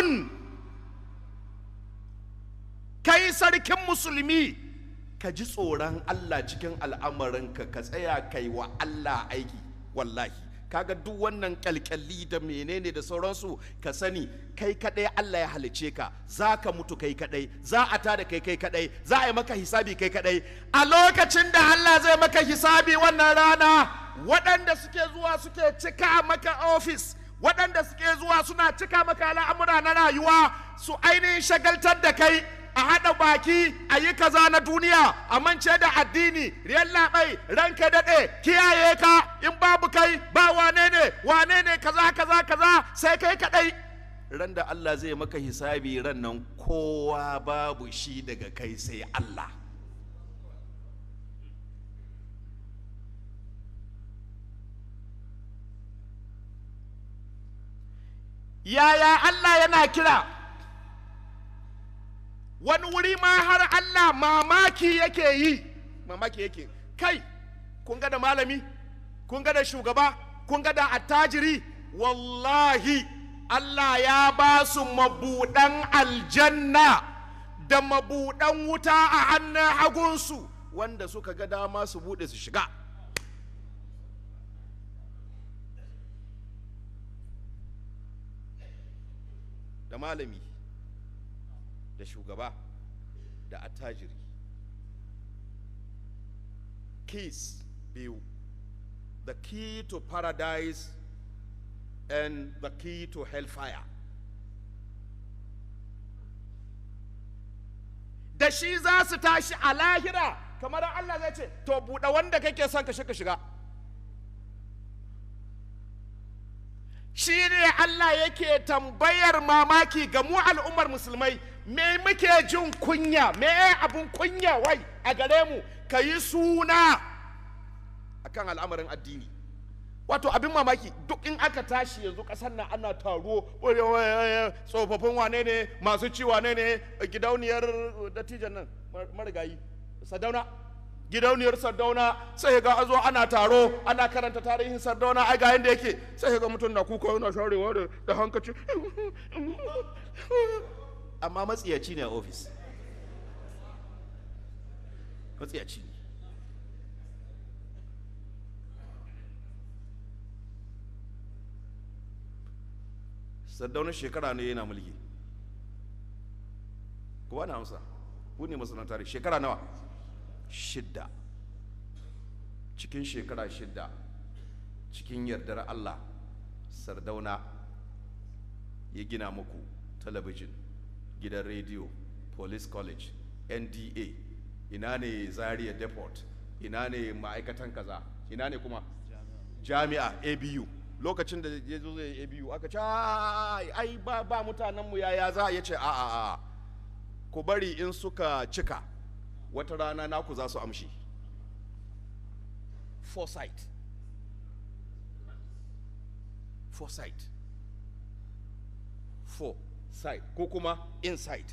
Speaker 3: kai sarkin musulmi ka ji tsoron Allah cikin al'amarinka ka tsaya kai wa Allah aiki wallahi kaga duk wannan kyalkyalli da menene da sauransu ka sani kai kadai Allah ya halice ka za ka mutu kai kadai za a tada kai kai kadai za a yi maka hisabi kai kadai a lokacin da Allah zai maka hisabi wannan rana waɗanda suke zuwa suke cika maka ofis waɗanda suke zuwa suna cika maka al'amura na rayuwa su ainihin shagaltar da kai a haɗa baki a yi kaza na duniya a mance da addini riyan labai ranka daɗe kiyaye ka in babu kai ba wane ne wane ne kaza kaza kaza sai kai kaɗai ran da Allah zai maka hisabi ran nan kowa babu shi daga kai sai Allah yaya Allah yana kira wani wuri ma har Allah mamaki yake yi mamaki yake kai kun ga da malami kun ga da shugaba kun ga da attajiri wallahi Allah ya ba su mabuɗan aljanna da mabuɗan wuta a hannun hagunsu wanda suka ga dama su buɗe su shiga da malami da shugaba da attajiri keys biyu the key to paradise and the key to hellfire da shi za su tashi a lahira kamar Allah zai ce to buɗe wanda kake son ka shiga shiga shi ne Allah yake tambayar mamaki ga mu al'ummar musulmai me muke jin kunya me abun kunya wai a gare mu ka yi suna akan al'amarin addini wato abin mamaki duk in aka tashi yanzu kasar nan ana taro tsofaffin wane ne masu ci wane ne gidauniyar dattijan nan marigayi sadauna gidauniyar sardauna sai ga azo ana taro ana karanta tarihin sardauna ai ga yanda yake sai ga mutum na kuka yana sharewa da da hankaci amma matsiyaci ne a ofis matsiyaci ne sardauna shekara ne yana mulki kowa na amsa ku ne masana'antar shekara nawa shidda cikin shekara shidda cikin yardar Allah sardauna ya gina muku talabijin gidan rediyo police college nda ina ne zaria depot ina ne ma'aikatan kaza ina ne kuma jami'a abu lokacin da ya zo zai abu aka ce "Ai, ai ba, ba mutanenmu yaya za ya ce a a a ku bari in suka cika wata rana naku za su amshi foresight foresight foresight ko kuma insight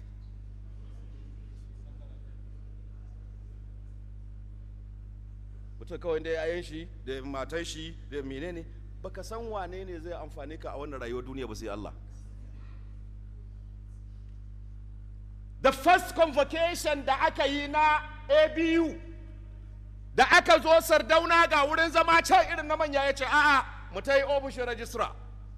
Speaker 3: mutum kawai da yayan shi da matan shi da menene baka san wane ne zai amfani ka a wannan rayuwar duniya ba sai Allah the first convocation da aka yi na abu da aka zo sardauna ga wurin zama can irin na manya ya ce a'a mu ta yi ofishin rajistra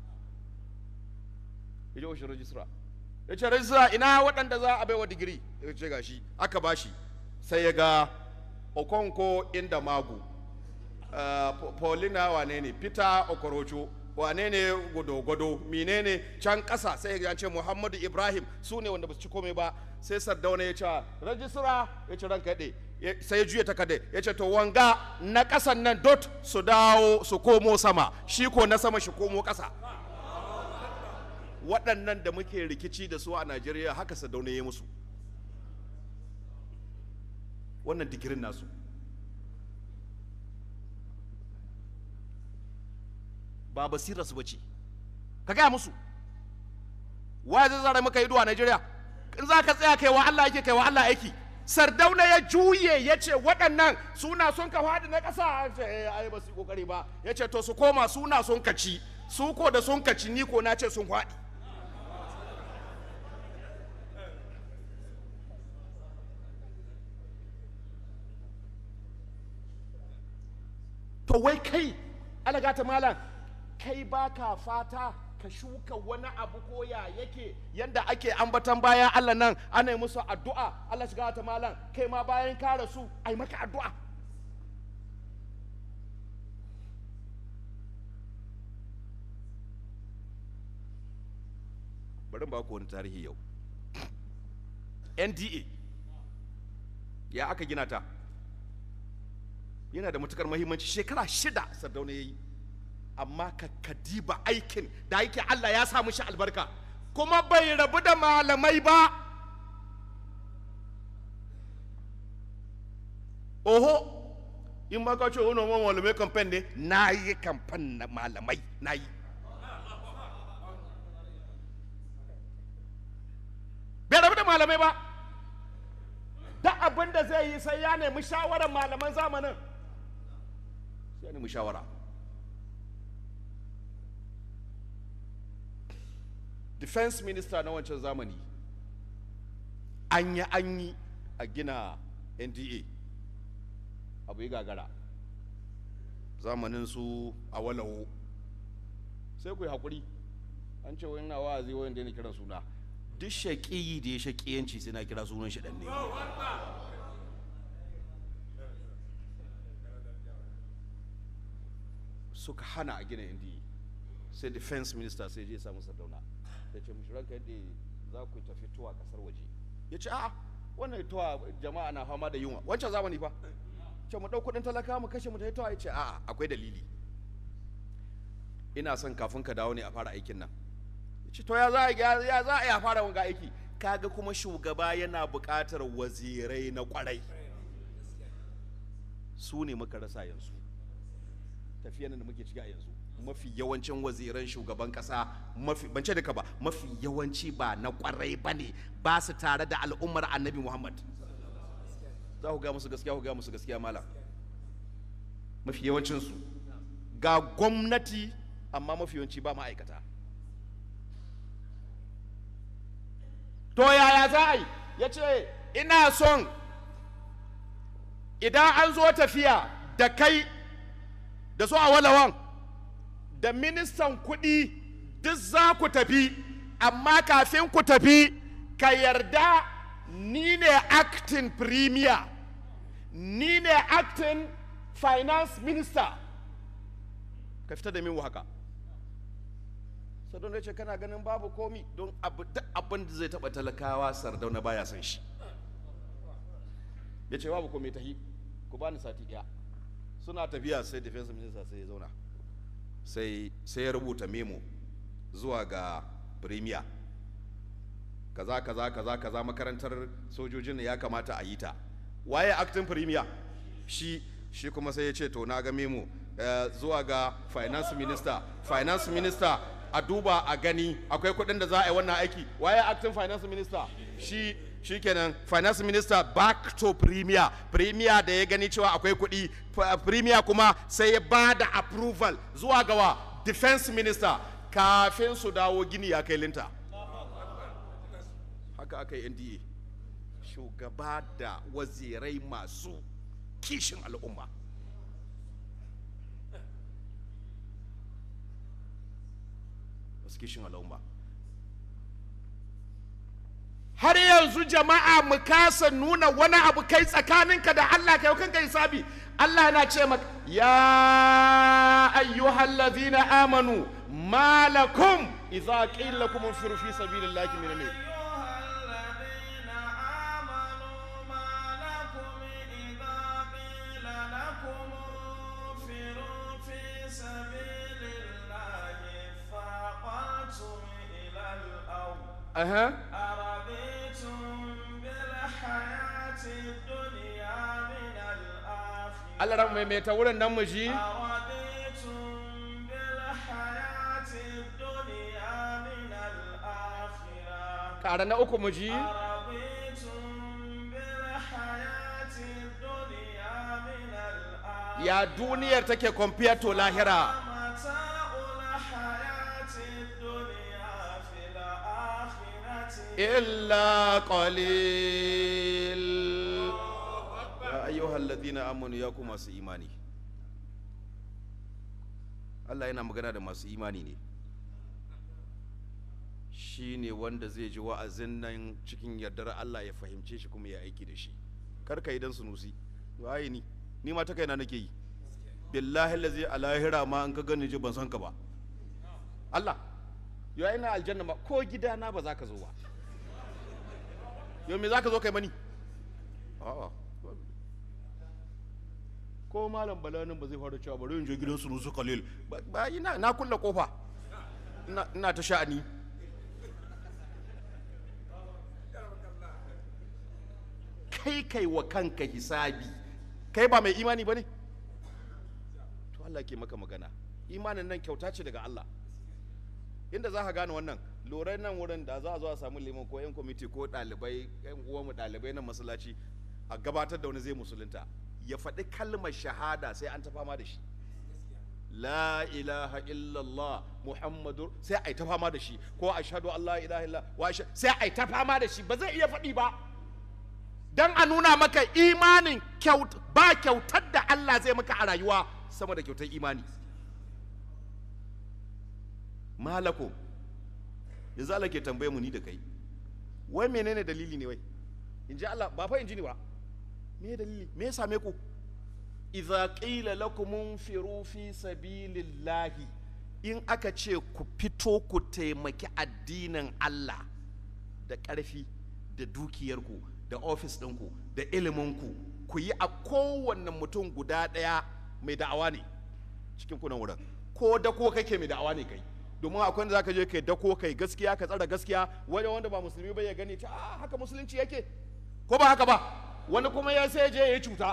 Speaker 3: ya je ofishin rajistra ya ce rajistra ina waɗanda za a baiwa digiri ya ce ga shi aka ba shi sai ya ga okonko inda magu uh, paulina wane ne peter okorocho wane ne gwado-gwado menene can ƙasa sai ya ce muhammadu ibrahim su ne wanda ba su ci komai ba sai sardauna ya ce rajistra ya ce ranka yaɗe sai ya juya takarda ya ce to wanga na ƙasan nan dot su dawo su komo sama shi ko na sama shi komo ƙasa waɗannan da muke rikici da su a najeriya haka sardauna ya musu wannan digirin nasu ba basira su bace ka gaya musu wa zai zara maka ido a Najeriya in za ka tsaya kai wa Allah yake kai wa Allah aiki sardauna ya juye ya ce waɗannan suna son ka faɗi na ƙasa ce eh ai ba su yi kokari ba ya ce to su koma suna son ka ci su ko da sun ka ci ni ko na ce sun faɗi to wai kai alaga ta malam kai baka fata ka shuka wani abu ko ya yake yanda ake ambatan bayan Allah nan ana yi musu addu'a Allah shiga ta malam kai ma bayan ka rasu ai maka addu'a bari ba ku wani tarihi yau NDA ya aka gina ta yana da matukar mahimmanci shekara shida sardauna ya yi amma ka kadiba aikin da yake Allah ya sa shi albarka kuma bai rabu da malamai ba oho in ma ka ce wani wani malamai kamfen ne na yi kamfen na malamai na yi bai rabu da malamai ba da abin da zai yi sai ya nemi shawarar malaman zamanin sai ya nemi shawara defense minister na wancan zamani an yi an yi a gina nda abu yi gagara zamanin su a walawo sai ku yi haƙuri an ce wani na wa'azi wani da kiran suna duk shaƙiyi da ya shaƙiyanci sai na kira sunan shi ɗan ne suka hana a gina nda sai defense minister sai je ya samu sardauna ya ce mishi ranka yadda za ku tafi tuwa kasar waje ya ce a'a wannan tuwa jama'a na fama da yunwa wancan zamani fa ce mu ɗau kuɗin talaka mu kashe mu tafi tuwa ya ce a'a akwai dalili ina son kafin ka dawo ne a fara aikin nan ya ce to ya za a ya za a yi a fara wanga aiki kaga kuma shugaba yana buƙatar wazirai na ƙwarai su ne muka rasa yanzu tafiyan da muke ciki a yanzu mafi yawancin waziran shugaban kasa mafi ban ce duka ba mafi yawanci ba na kwarai ba ne ba su tare da al'ummar annabi muhammad za ku ga musu gaskiya ku ga musu gaskiya malam mafi yawancinsu ga gwamnati amma mafi yawanci ba ma'aikata to yaya za a yi ya ce ina son idan an zo tafiya da kai da su a walawan da ministan kuɗi duk za ku tafi amma kafin ku tafi ka yarda ni ne acting premier ni ne acting finance minister ka fita da min haka sardauna ce kana ganin babu komi don abin da zai taɓa talakawa sardauna baya son shi ya ce babu komi ta yi ku bani sati ɗaya suna tafiya sai defense minister sai ya zauna sai sai ya rubuta memo zuwa ga premier kaza kaza kaza kaza makarantar sojojin ya kamata a yi ta waye acting premier shi shi kuma sai ya ce to na ga memo uh, zuwa ga finance minister finance minister a duba a gani akwai kuɗin da za a yi wannan aiki waye acting finance minister shi shikenan finance minister back to premier premier da ya gani cewa akwai kuɗi premier kuma sai ya ba da approval zuwa gawa defense minister kafin su dawo gini ya kai linta haka aka yi nda shugaba da wazirai masu kishin al'umma masu kishin al'umma har yanzu jama'a mu kasa nuna wani abu kai tsakaninka da Allah kai kanka hisabi Allah yana ce maka ya ayyuhal ladhina amanu malakum idza qila lakum infiru fi sabilillahi min al أها Allah ran maimaita wurin nan mu ji ƙara na uku mu ji ya duniyar take compared to lahira illa qalil ya ayyuhal ladina amanu ya ku masu imani Allah yana magana da masu imani ne shi ne wanda zai ji wa'azin nan cikin yardar Allah ya fahimce shi kuma ya aiki da shi kar ka yi dan sunusi waye ni ni ma ta kaina nake yi billahi lazi a lahira ma an ka gani ji ban san ka ba Allah yau ina aljanna ma ko gidana ba za ka zo ba yau me za ka zo kai mani a'a ko malam balanin ba zai fara cewa bari in je gidan su nusu kalil ba ina na kulle kofa ina ta sha'ani kai kai wa kanka hisabi kai ba mai imani ba ne to Allah ke maka magana imanin nan kyauta ce daga Allah inda za ka gane wannan lorai nan wurin da za a zo a samu liman ko yan kwamiti ko ɗalibai yan uwanmu ɗalibai na masallaci a gabatar da wani zai musulunta ya faɗi kalmar shahada sai an ta fama da shi la ilaha illallah muhammadu sai a yi ta fama da shi ko ashhadu an la ilaha illallah wa sai a yi ta fama da shi ba zai iya faɗi ba don a nuna maka imanin kyaut ba kyautar da Allah zai maka a rayuwa sama da kyautar imani malako yanzu Allah ke tambaye mu ni da kai wai menene dalili ne wai in ji Allah ba fa in ji ni ba me dalili me ya same ku idza qila lakum unfiru fi sabilillahi in aka ce ku fito ku taimaki addinin Allah da ƙarfi da dukiyarku da ofis ɗinku da iliminku ku yi a kowanne mutum guda ɗaya mai da'awa ne cikin kunan wurin ko dako kake mai da'awa ne kai domin akwai wanda zaka je kai dako kai gaskiya ka tsara gaskiya wani wanda ba musulmi ba ya gani ta ah haka musulunci yake ko ba haka ba wani kuma ya sai je ya yi cuta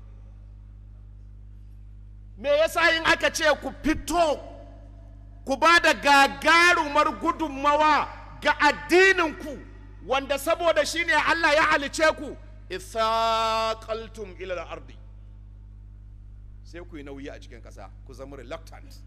Speaker 3: me yasa in aka ce ku fito ku ba da gagarumar gudunmawa ga addininku wanda saboda shi ne Allah ya halice ku ithaqaltum ila al-ardi sai ku yi nauyi a cikin ƙasa ku zama reluctant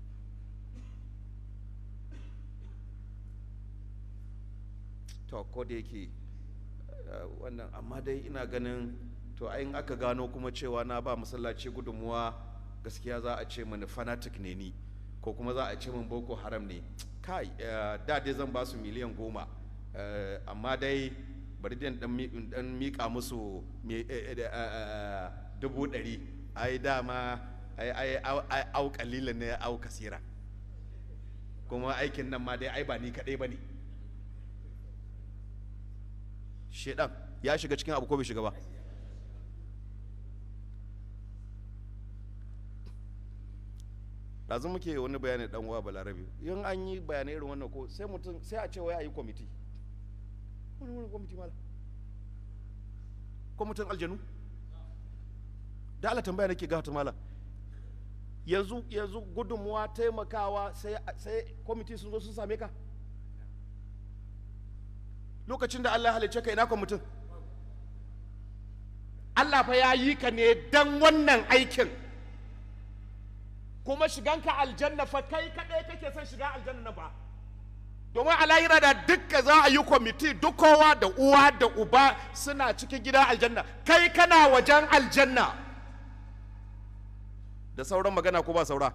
Speaker 3: to ko da yake eh, wannan amma dai ina ganin to in aka gano kuma cewa na ba masallaci gudunmuwa gaskiya za a ce mani fanatic ne ni ko kuma za a ce min boko haram ne kai eh, da dai zan ba su miliyan goma eh, amma dai bari dai in dan mi- in dan mika musu me- eh, eh, eh, dubu ɗari ai dama ai ai au- ai au kalilan ne au kasira kuma aikin nan ma dai ai ba ni kaɗai ba ne shedan ya shiga cikin abu ko bai shiga ba ɗazu muke wani bayani dan uwa balarabe in an yi bayanai irin wannan ko sai mutum sai a ce wai a yi kwamiti wani wani kwamiti mala kwamitin aljanu da ala tambaya nake gata mala yanzu yanzu gudunmuwa taimakawa sai sai kwamiti sun zo sun same ka lokacin da Allah ya halicce ka ina kwamitin Allah fa ya yi ka ne dan wannan aikin kuma shiganka aljanna fa kai kadai kake son shiga aljanna ba domin a lahira da dukka za a yi kwamiti duk kowa da uwa da uba suna cikin gidan aljanna kai kana wajen aljanna da sauran magana ko ba saura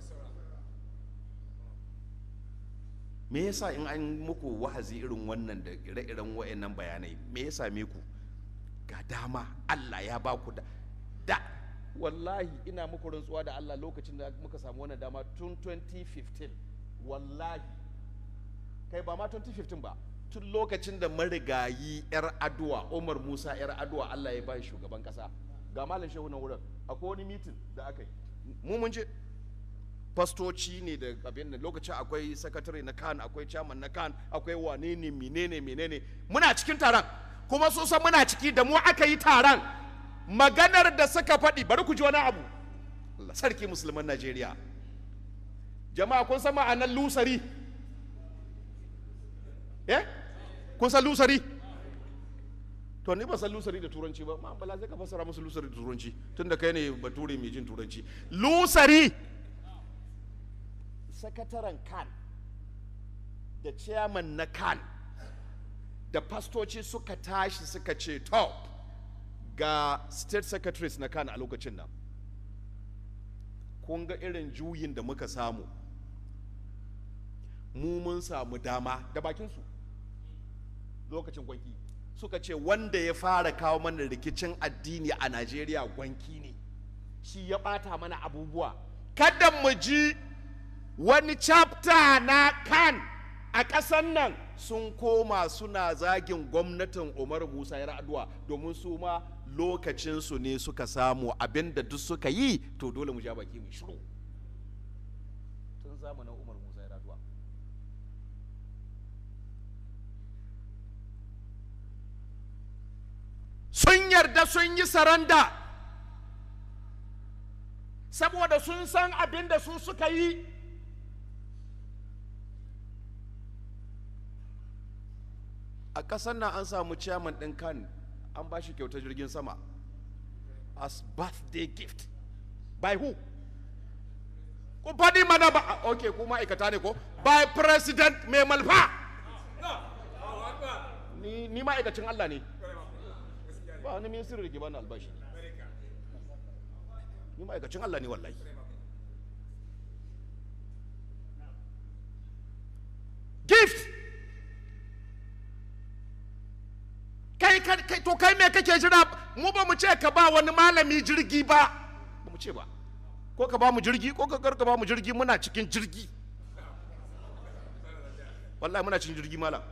Speaker 3: me yasa in an muku wahazi irin wannan da ire-iren wa'annan bayanai me ya same ku ga dama Allah ya ba ku da da wallahi ina muku rantsuwa da Allah lokacin da muka samu wannan dama tun 2015 wallahi kai ba ma 2015 ba tun lokacin da marigayi yar aduwa Umar Musa yar aduwa Allah ya ba shi shugaban kasa ga malam shehu na wurin akwai wani mitin da aka yi mu mun je fastoci ne da abin da lokacin akwai sakatare na kan akwai chairman na kan akwai wane ne menene menene muna cikin taron kuma sun san muna ciki da mu aka yi taron maganar da suka faɗi bari ku ji wani abu Allah sarki musulman Najeriya jama'a kun san ma'anar lusari eh kun san lusari to ni ba san lusari da turanci ba ma bala zai ka fassara musu lusari da turanci tunda kai ne bature mai jin turanci lusari sakataren kan da chairman na kan da fastoci suka tashi suka ce to ga state secretaries na kan a lokacin nan kun ga irin juyin da muka samu mu mun samu dama da bakinsu lokacin gwanki suka ce wanda ya fara kawo mana rikicin addini a najeriya gwanki ne shi ya bata mana abubuwa kada mu ji wani chapter na kan a ƙasan nan sun koma suna zagin gwamnatin umar musa ya addu'a domin su ma lokacinsu ne suka samu abinda duk suka yi to dole mu ja baki mu shiru tun zamanin umar musa ya addu'a sun yarda sun yi saranda saboda sun san abin da su suka yi a ƙasar nan an samu chairman ɗin kan an ba shi kyautar jirgin sama as birthday gift by who ku faɗi mana ba ok ku ma'aikata ne ko by president mai malfa ni, ni ma'aikacin Allah ne ba wani ministry da ke bani albashi ni ma'aikacin Allah ne wallahi gift kai kai kai- to kai me kake jira mu ba mu ce ka ba wani malami jirgi ba ba mu ce ba ko ka ba mu jirgi ko ka kar ka ba mu jirgi muna cikin jirgi wallahi muna cikin jirgi malam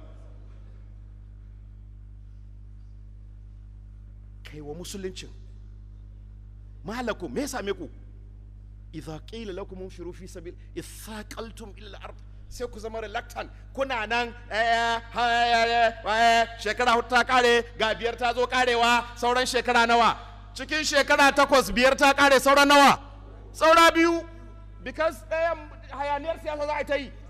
Speaker 3: kai wa musuluncin malakum me ya same ku idza qila lakum inshiru fi sabil ithaqaltum ila al-ard sai ku zama reluctant kuna nan eh, eh, eh, shekara hudu ta kare ga biyar ta zo karewa sauran shekara nawa cikin shekara takwas biyar ta kare sauran nawa saura biyu because ɗayan hayaniyar siyasa za a yi ta yi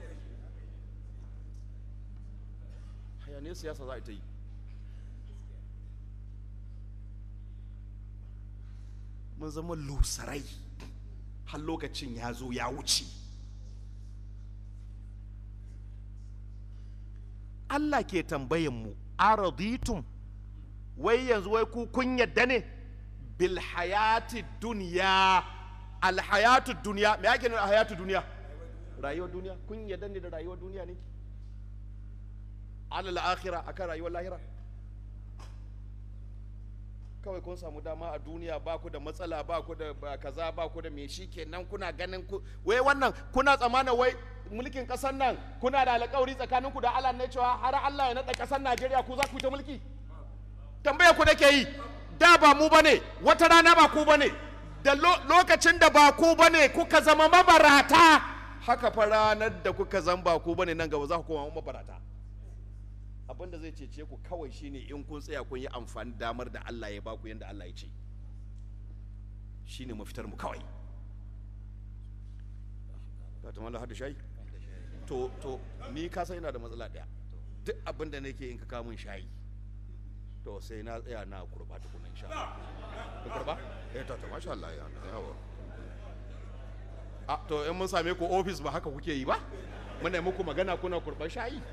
Speaker 3: hayaniyar siyasa za a yi ta yi mun zama lusarai har lokacin ya zo ya wuce Allah ke tambayan mu araditum wai yanzu wai ku kun yadda ne bil hayati duniya al hayatu duniya me yake nuna hayatu duniya rayuwar duniya kun yadda ne da rayuwar duniya ne alal akhira akan rayuwar lahira kawai kun samu dama a duniya ba ku da matsala ba ku da ba kaza ba ku da me shi kenan kuna ganin ku wai wannan kuna tsammanin wai mulkin kasar nan kuna da alƙawari tsakaninku da Allah ne cewa har Allah ya naɗa kasar Najeriya ku za ku yi ta mulki tambaya ku nake yi da ba mu bane wata rana ba ku bane da lo- lokacin da ba ku bane kuka zama mabarata haka fa ranar da kuka zama ba ku bane nan gaba za ku koma mabarata abin da zai cece ku kawai shine in kun tsaya kun yi amfani damar da Allah ya baku yadda Allah ya ce shine mafitar mu kawai ka ta mallah hada shayi to to ni ka san ina da matsala daya duk abin da nake in ka kawo min shayi to sai na tsaya na kurba tukuna insha Allah ka kurba eh to to masha Allah ya yawa a to in mun same ku office ba haka kuke yi ba muna yi muku magana kuna kurban shayi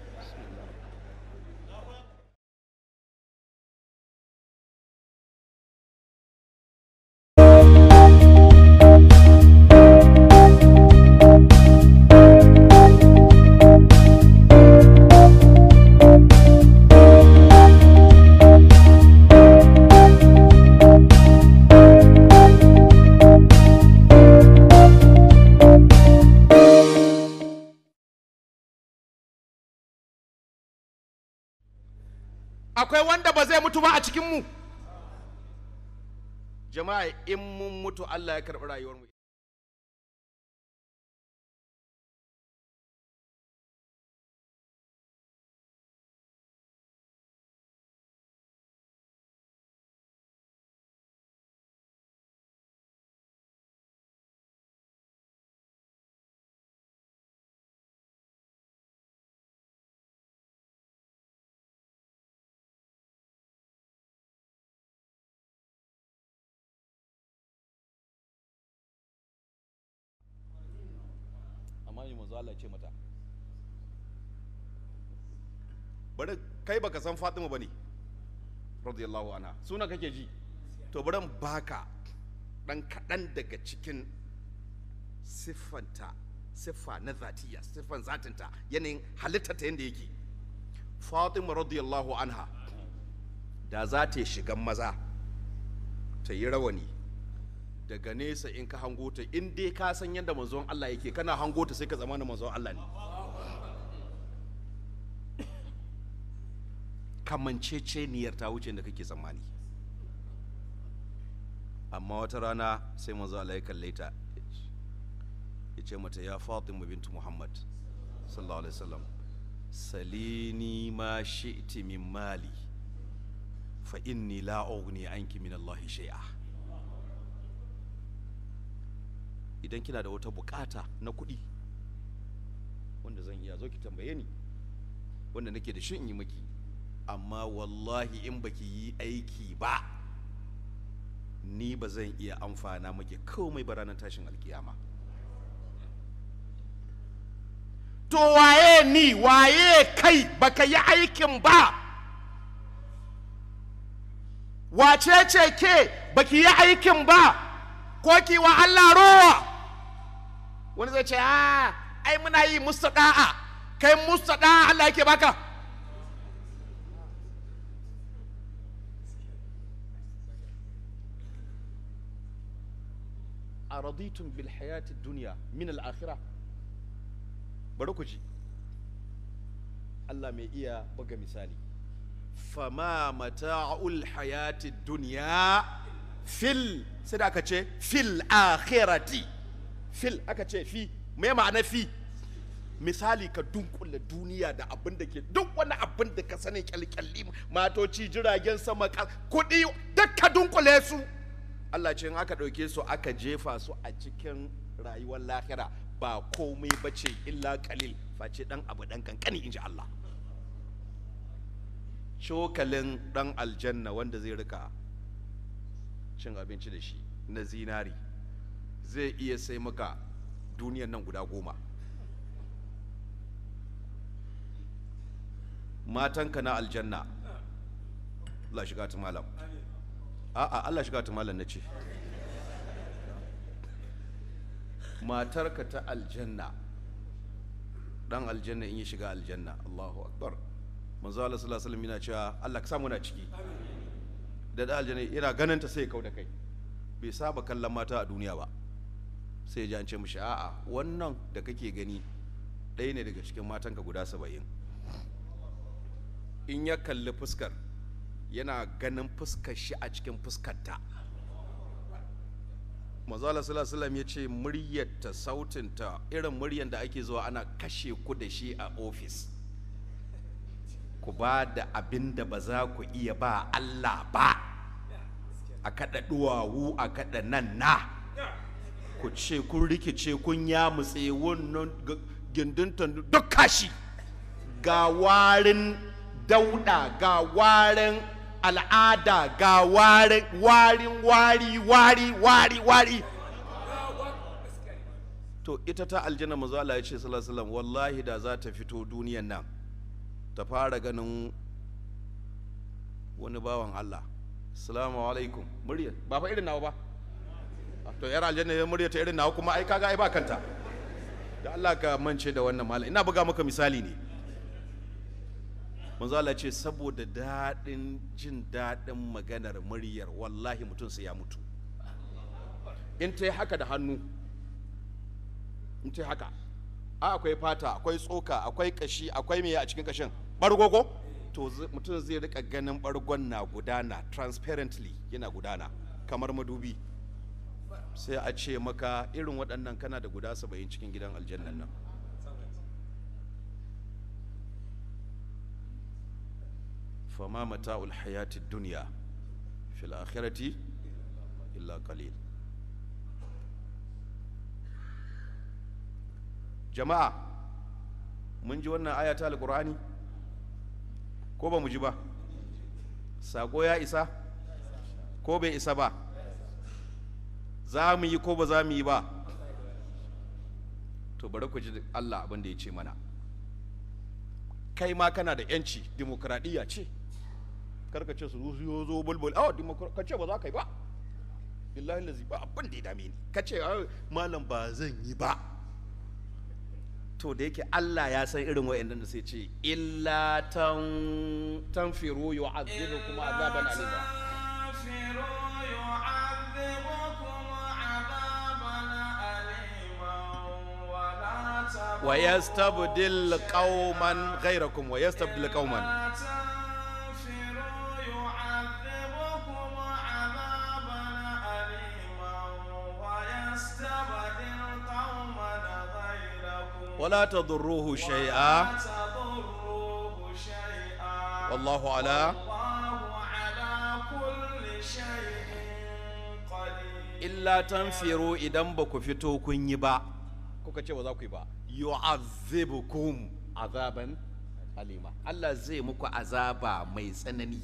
Speaker 3: akwai wanda ba zai mutu ba a cikinmu jama'a in mun mutu allah ya karɓi rayuwarmu amma yi manzo Allah ce mata bari kai baka san Fatima bane radiyallahu anha suna kake ji to bari in baka dan kaɗan daga cikin siffanta siffa na zatiya siffan zatinta yanayin halittarta yadda yake Fatima radiyallahu anha da za ta shigan maza ta yi rawani daga nesa in ka hango ta in dai ka san yadda manzon Allah yake kana hango ta sai ka zama na manzon Allah ne kamanceceniyar ta wuce da kake tsammani amma wata rana sai manzo Allah ya kalle ta ya ce mata ya Fatima bintu Muhammad sallallahu alaihi wasallam salini ma shi'ti min mali fa inni la ughni anki min Allah shay'a idan kina da wata bukata na kuɗi wanda zan iya zo ki tambaye ni wanda nake da shi in yi maki amma wallahi in baki yi aiki ba ni ba zan iya amfana maki komai ba ranar tashin alkiyama to waye ni waye kai baka yi aikin ba wace ce ke baki yi aikin ba ko ki wa Allah rowa wani zai ce a ai muna yi mustada'a kai mustada'a Allah yake baka araditun bil hayati dunya min al akhirah bari ku ji Allah mai iya buga misali fama mata'ul hayati dunya fil sai da aka ce fil akhirati fil aka ce fi me ma'ana fi misali ka dunkula duniya da abin da ke duk wani abin da ka sani kyalkyalli matoci jiragen sama ka- kuɗi duk ka dunkule su Allah ce in aka ɗauke su aka jefa su a cikin rayuwar lahira ba komai ba ce illa kalil face ɗan abu ɗan kankani in ji Allah cokalin ɗan aljanna wanda zai rika cin abinci da shi na zinari zai iya sai maka duniyan nan guda goma matanka na aljanna Allah shiga ta malam a'a Allah shiga ta malam na ce matarka ta aljanna dan aljanna in yi shiga aljanna Allahu akbar manzo Allah sallallahu alaihi wasallam yana cewa Allah ka samu na ciki da da aljanna yana ganin ta sai ya kauda kai bai saba kallon mata a duniya ba sai ya ji an ce mishi a'a wannan da kake gani ɗaya ne daga cikin matanka guda saba'in in ya kalli fuskar yana ganin fuskar shi a cikin fuskarta mazala sallallahu ya ce muryarta sautinta irin muryar da ake zuwa ana kashe ku da shi a ofis ku ba da abin da ba za ku iya ba Allah ba a kaɗa duwawu a kaɗa nan na ku ce kun rikice kun yamutse wannan g- gindinta duk kashi ga warin dauda ga warin al'ada ga warin warin wari wari wari wari to ita ta aljanna manzo Allah ya ce sallallahu alaihi wasallam wallahi da za ta fito duniyan nan ta fara ganin wani bawan Allah assalamu alaikum murya ba fa irin nawa ba to yar aljanna ya murya ta irin nawa kuma ai kaga ai ba kanta da Allah ka mance da wannan malam ina buga maka misali ne manzo Allah ce saboda daɗin jin daɗin maganar muryar wallahi mutum sai ya mutu in ta yi haka da hannu in ta yi haka a akwai fata akwai tsoka akwai kashi akwai meye a cikin kashin bargo ko to z- mutum zai rika ganin bargon na gudana transparently yana gudana kamar madubi sai a ce maka irin waɗannan kana da guda saba'in cikin gidan aljannan nan fama mata'ul hayati duniya fil akhirati illa qalil jama'a mun ji wannan aya ta alqur'ani ko ba mu ji ba sako ya isa ko bai isa ba za mu yi ko ba za mu yi ba to bari ku ji Allah abin da ya ce mana kai ma kana da yanci demokradiyya ce karka ce su zo zo bulbul a ka ce ba za ka yi ba billahi lazi ba abin da ya dame ni ka ce "Ah, malam ba zan yi ba to da yake Allah ya san irin wa'annan da sai ce illa tan tanfiru yu'adhibukum azaban alima
Speaker 2: تنفروا يعذبكم عذابا أليما ولا تبغوا
Speaker 3: wa yastabdil qauman ghayrakum wa yastabdil qauman
Speaker 2: لا تنفروا يعذبكم عذابا أليما ويستبدل قوما غيركم
Speaker 3: wala tadurruhu shay'a
Speaker 2: لا تضروه شيئا
Speaker 3: wallahu ala
Speaker 2: والله على كل شيء قدير
Speaker 3: illa tanfiru idan ba ku fito kun yi ba kuka ce ba za ku yi ba yu'azzibukum azaban alima Allah zai muku azaba mai tsanani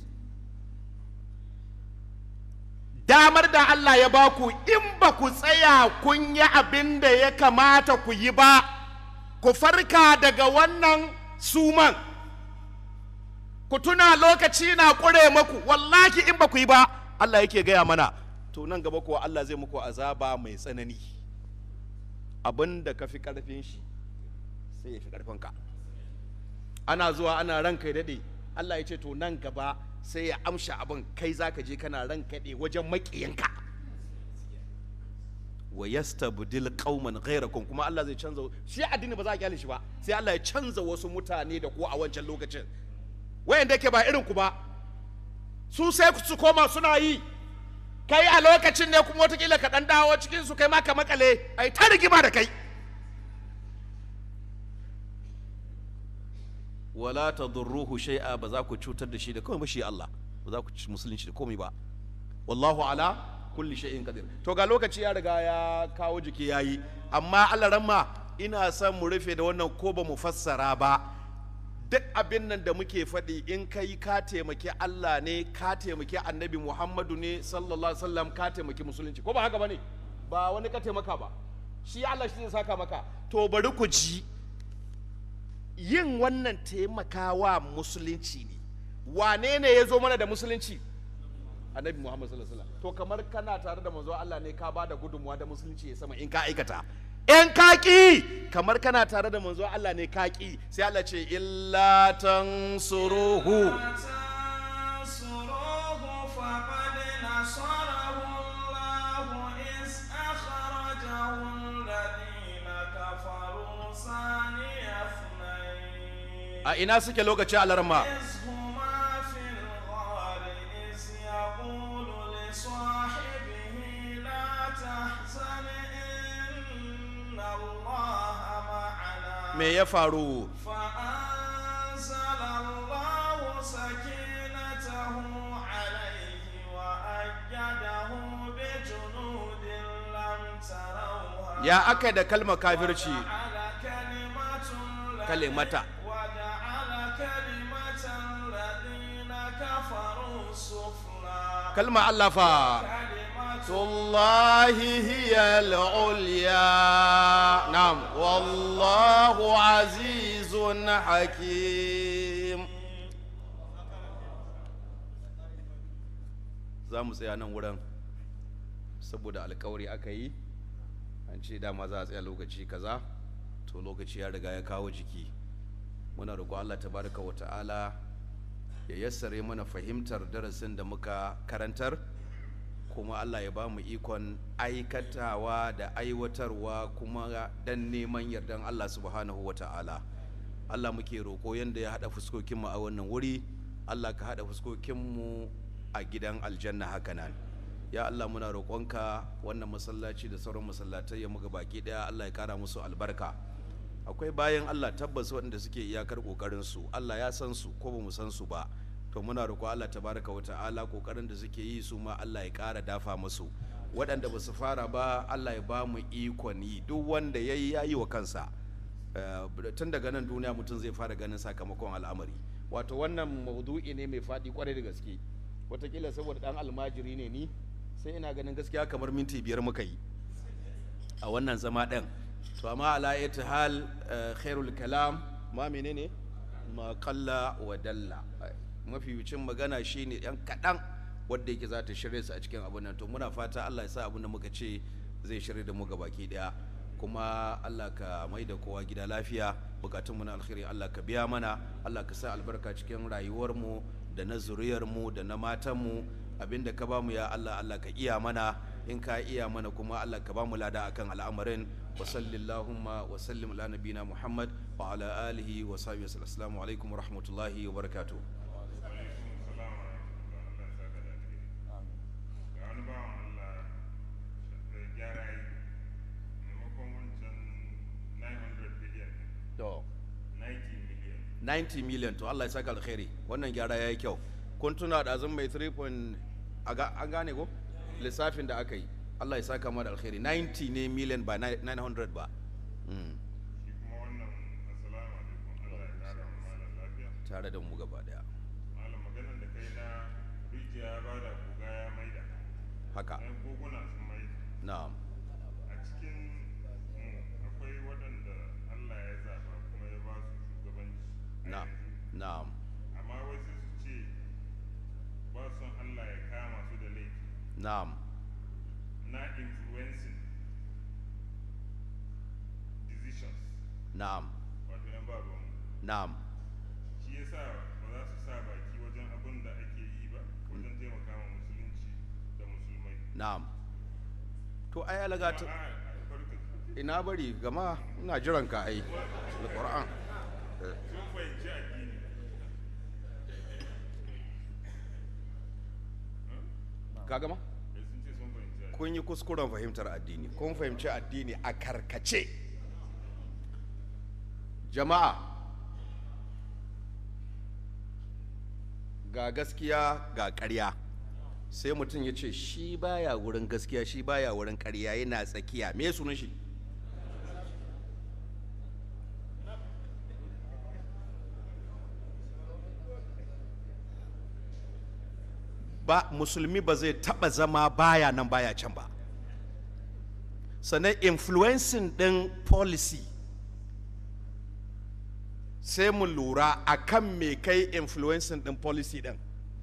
Speaker 3: damar da Allah ya baku in ba ku tsaya kun yi abin da ya kamata ku yi ba ku farka daga wannan suman ku tuna lokaci na ƙure maku wallahi in ba ku yi ba Allah yake gaya mana to nan gaba kuwa Allah zai muku azaba mai tsanani abin da ka fi ƙarfin shi sai ya fi ƙarfinka ana zuwa ana ranka ya daɗe Allah ya ce to nan gaba sai ya amsha abin kai za ka je kana ranka ɗe wajen maƙiyanka wa yastabdil qauman ghayrakum kuma Allah zai canza shi addini ba za a kyale shi ba sai Allah ya canza wasu mutane da ku a wancan lokacin wayanda ke ba irin ku ba su sai su koma suna yi kai a lokacin ne kuma watakila ka dan dawo cikin su kai ma ka makale ai ta rigima da kai wala tadurruhu shay'a ba za ku cutar da shi da komai ba shi Allah ba za ku ci musulunci da komai ba wallahu ala kulli shay'in qadir to ga lokaci ya riga ya kawo jiki yayi amma Allah ramma ina son mu rufe da wannan ko ba mu fassara ba duk abin nan da muke faɗi in kai ka taimaki Allah ne ka taimaki annabi Muhammadu ne sallallahu alaihi wasallam ka taimaki musulunci ko ba haka bane ba wani ka taimaka ba shi Allah shi zai saka maka to bari ku ji yin wannan taimakawa musulunci ne wane ne ya zo mana da musulunci annabi muhammad sallallahu alaihi wasallam to kamar kana tare da manzo Allah ne ka bada gudunmuwa da musulunci ya sama in ka aikata in ka ki kamar kana tare da manzo Allah ne ka ki sai Allah ce illa tansuruhu
Speaker 2: تنصروه فقد نصره الله إذ أخرجه الذين كفروا ثاني اثنين
Speaker 3: a ina suke lokacin alarma
Speaker 2: إذ هما في الغار إذ يقول لصاحبه لا تحزن إن الله معنا
Speaker 3: me ya faru
Speaker 2: فأنزل الله سكينته عليه وأيده بجنود لم تروها
Speaker 3: ya aka da kalmar kafirci
Speaker 2: وجعل كلمة الذين-
Speaker 3: kalimata
Speaker 2: وجعل كلمة الذين كفروا السفلى
Speaker 3: kalma Allah fa
Speaker 2: كلمة
Speaker 3: الله هي العليا نعم والله عزيز حكيم za mu tsaya nan wurin saboda alkawari aka yi an ce dama za a tsaya lokaci kaza to lokaci ya riga ya kawo jiki muna roƙo Allah tabaraka wa ta'ala ya yassare mana fahimtar darasin da muka karantar kuma Allah ya ba mu ikon aikatawa da aiwatarwa kuma dan neman yardan Allah subhanahu wa ta'ala Allah muke roƙo yadda ya haɗa fuskokinmu a wannan wuri Allah ka haɗa fuskokinmu a gidan aljanna hakanan ya Allah muna roƙonka wannan masallaci da sauran masallatai ya muga baki ɗaya Allah ya kara musu albarka akwai bayan Allah tabbas waɗanda suke iyakar ƙoƙarinsu Allah ya san su ko ba mu san su ba to muna roƙo Allah tabaraka wa ta'ala ƙoƙarin da suke yi su ma Allah ya ƙara dafa musu waɗanda ba su fara ba Allah ya ba mu ikon yi duk wanda ya yi ya yi wa kansa Eh, tun daga nan duniya mutum zai fara ganin sakamakon al'amari wato wannan maudu'i ne mai faɗi kwarai da gaske watakila saboda ɗan almajiri ne ni sai ina ganin gaskiya kamar minti biyar muka yi a wannan zama ɗin to amma ala ita hal eh, khairul kalam ma menene ma kalla wa dalla mafi wucin magana shine yan kaɗan wadda yake za ta shirya su a cikin abin nan to muna fata Allah ya sa abin da muka ce zai shirya da mu baki ɗaya kuma Allah ka mai da kowa gida lafiya bukatun mu na alkhairi Allah ka biya mana Allah ka sa albarka cikin rayuwar mu da na zuriyar mu da na matan mu abinda ka bamu ya Allah Allah ka iya mana in ka iya mana kuma Allah ka bamu lada akan al'amarin wa sallallahumma wa sallim ala nabina Muhammad wa ala alihi wa sahbihi wasallam assalamu alaikum wa rahmatullahi wa barakatuh
Speaker 4: ga wani bawan Allah da gyara yi maimakon wancan 900 billion
Speaker 3: to
Speaker 4: 90 million
Speaker 3: 90 million to Allah ya saka alkhairi wannan gyara yayi kyau kun tuna da azum mai 3 point aga- an gane ko lissafin da aka yi Allah ya saka mana alkhairi 90 ne million ba 900 ba Mm,
Speaker 4: shi kuma wannan assalamu alaikum Allah ya kara wa malam lafiya
Speaker 3: tare da mu gaba daya
Speaker 4: malam maganar da kai na rijiya ya bada guga ya maida
Speaker 3: haka
Speaker 4: ɗan koguna sun maida
Speaker 3: na'am
Speaker 4: a cikin mu akwai waɗanda Allah ya zaɓa kuma ya ba su shugabanci a
Speaker 3: na'am
Speaker 4: yanzu.
Speaker 3: na'am
Speaker 4: amma wai sai su
Speaker 3: na'am
Speaker 4: na influencing decisions
Speaker 3: na'am
Speaker 4: wato yan ba ruwanmu
Speaker 3: na'am
Speaker 4: shi yasa ba za su sa baki wajen abin da ake yi ba wajen taimaka ma musulunci da musulmai
Speaker 3: na'am to ai alaga ta
Speaker 4: Amma a a barka
Speaker 3: ina bari gama ina jiran ka ai alquran
Speaker 4: sun fahimci addini
Speaker 3: ka gama
Speaker 4: eh, sun ce sun fahimci addini
Speaker 3: kun yi kuskuren fahimtar addini kun fahimci addini a karkace jama'a ga gaskiya ga ƙarya sai mutum ya ce shi baya wurin gaskiya shi baya wurin ƙarya yana tsakiya me sunan shi ba musulmi ba zai taba zama baya nan baya can ba sannan influencing din policy sai mu lura a kan me kai influencing din policy din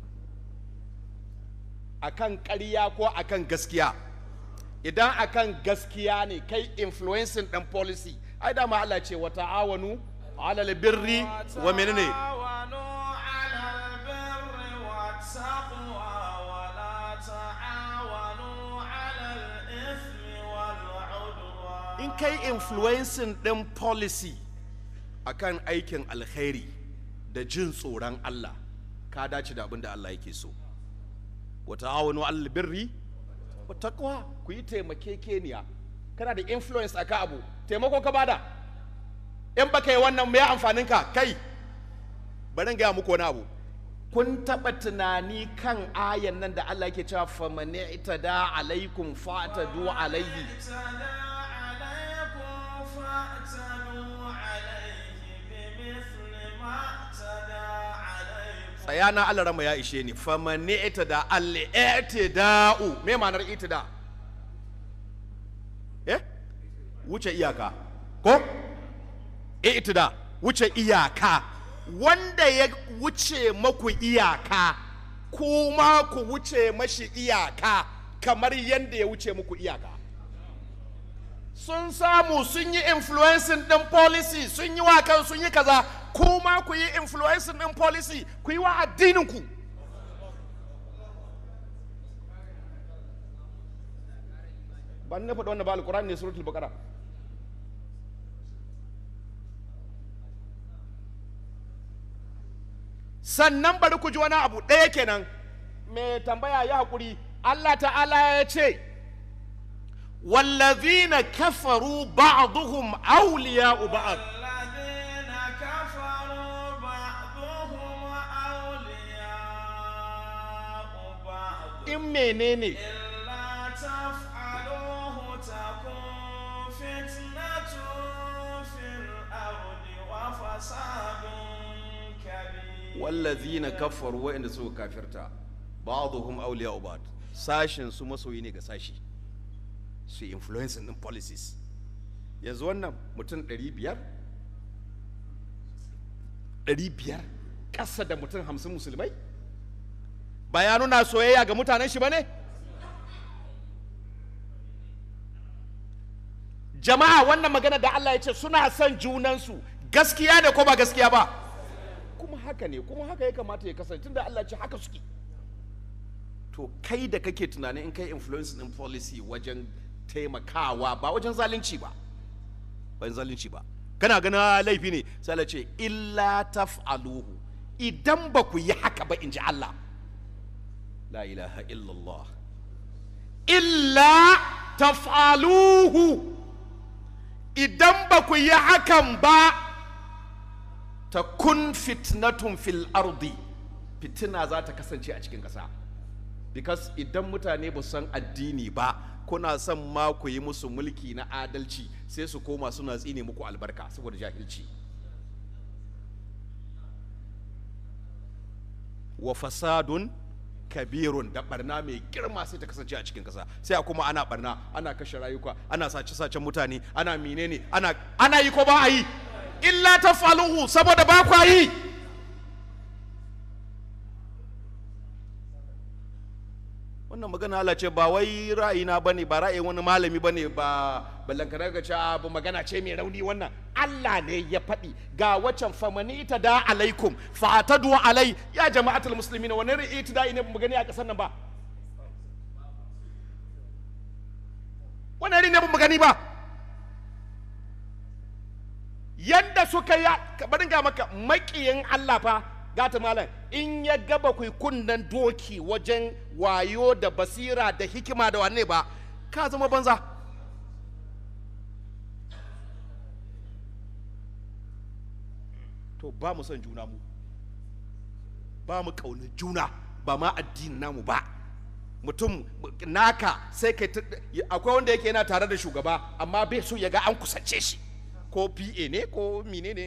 Speaker 3: akan ƙarya ko akan gaskiya idan akan gaskiya ne kai influencing din policy ai dama Allah ce wa ta'awanu alal birri wa menene
Speaker 2: تعاونوا على البر والتقوى ولا تعاونوا على الإثم والعدوان
Speaker 3: in kai influencing din policy akan aikin alkhairi da jin tsoron Allah ka dace da abin da Allah yake so wa ta'awanu alal birri wa taqwa ku yi taimakekeniya kana da influence akan abu taimako ka bada in baka yi wannan me amfanin ka kai bari in gaya muku wani abu kun taɓa tunani kan ayan nan da Allah yake cewa famani itada alaikum fa'tadu alaihi
Speaker 2: اعتدى عليكم فاعتدوا عليه بمثل ما اعتدى عليكم
Speaker 3: tsaya na Allah rama ya ishe ni famani itada al-i'tida'u me ma'anar itida eh wuce iyaka ko i'tida wuce iyaka wanda ya wuce maku iyaka kuma ku wuce mashi iyaka kamar yadda ya wuce muku iyaka sun samu sun yi influencing din policy sun yi wa kan sun yi kaza kuma ku yi influencing din policy ku yi wa addininku ban na faɗi wannan ba alƙur'ani ne suratul baqara sannan bari ku ji wani abu ɗaya kenan mai tambaya ya haƙuri Allah ta'ala ya ce wallazina kafaru ba'duhum awliya'u ba'd
Speaker 2: الذين كفروا بعضهم أولياء بعض
Speaker 3: in menene
Speaker 2: إلا تفعلوه تكن فتنة في الأرض وفساد كبير
Speaker 3: wallazina kafaru wa'inda suka kafirta ba'dhum awliya'u ba'd sashin su masoyi ne ga sashi su influencing din policies yanzu wannan mutum 500 500 ƙasa da mutum 50 musulmai ba ya nuna soyayya ga mutanen shi ba ne jama'a wannan magana da Allah ya ce suna son junansu gaskiya ne ko ba gaskiya ba kuma haka ne kuma haka ya kamata ya kasance tunda Allah ce haka suke to kai da kake tunanin in kai influence din policy wajen taimakawa ba wajen zalunci ba ba wajen zalunci ba kana ganin ah, laifi ne sai Allah ce illa taf'aluhu idan ba ku yi haka ba in ji Allah la ilaha illallah illa taf'aluhu idan ba ku yi hakan ba ta kun fitnatun fil ardi fitina za ta kasance a cikin ƙasa because idan mutane ba su san addini ba kuna son ma ku yi musu mulki na adalci sai su koma suna tsine muku albarka saboda jahilci wa fasadun kabirun da barna mai girma sai ta kasance a cikin kasa sai a kuma ana barna ana kashe rayuka ana sace sacen mutane ana menene ana ana yi ko ba a yi illa tafaluhu saboda ba kwa yi wannan magana Allah ce ba wai ra'ayina bane ba ra'ayin wani malami bane ba ballankana ga ce ba magana ce mai rauni wannan Allah ne ya faɗi ga wacan famani ita da alaikum fa atadu alai ya jama'atul muslimin wani ri'iti da ne mu gani a kasar nan ba wani ne mu gani ba yadda suka ya bari ga maka makiyin Allah fa gata malam in ya gaba ku kunnan doki wajen wayo da basira da hikima da wanne ba ka zama banza to ba mu son juna mu ba mu kaunar juna ba ma addinin namu ba mutum naka sai kai akwai wanda yake yana tare da shugaba amma bai so ya ga an kusance shi ko pa ne ko mine ne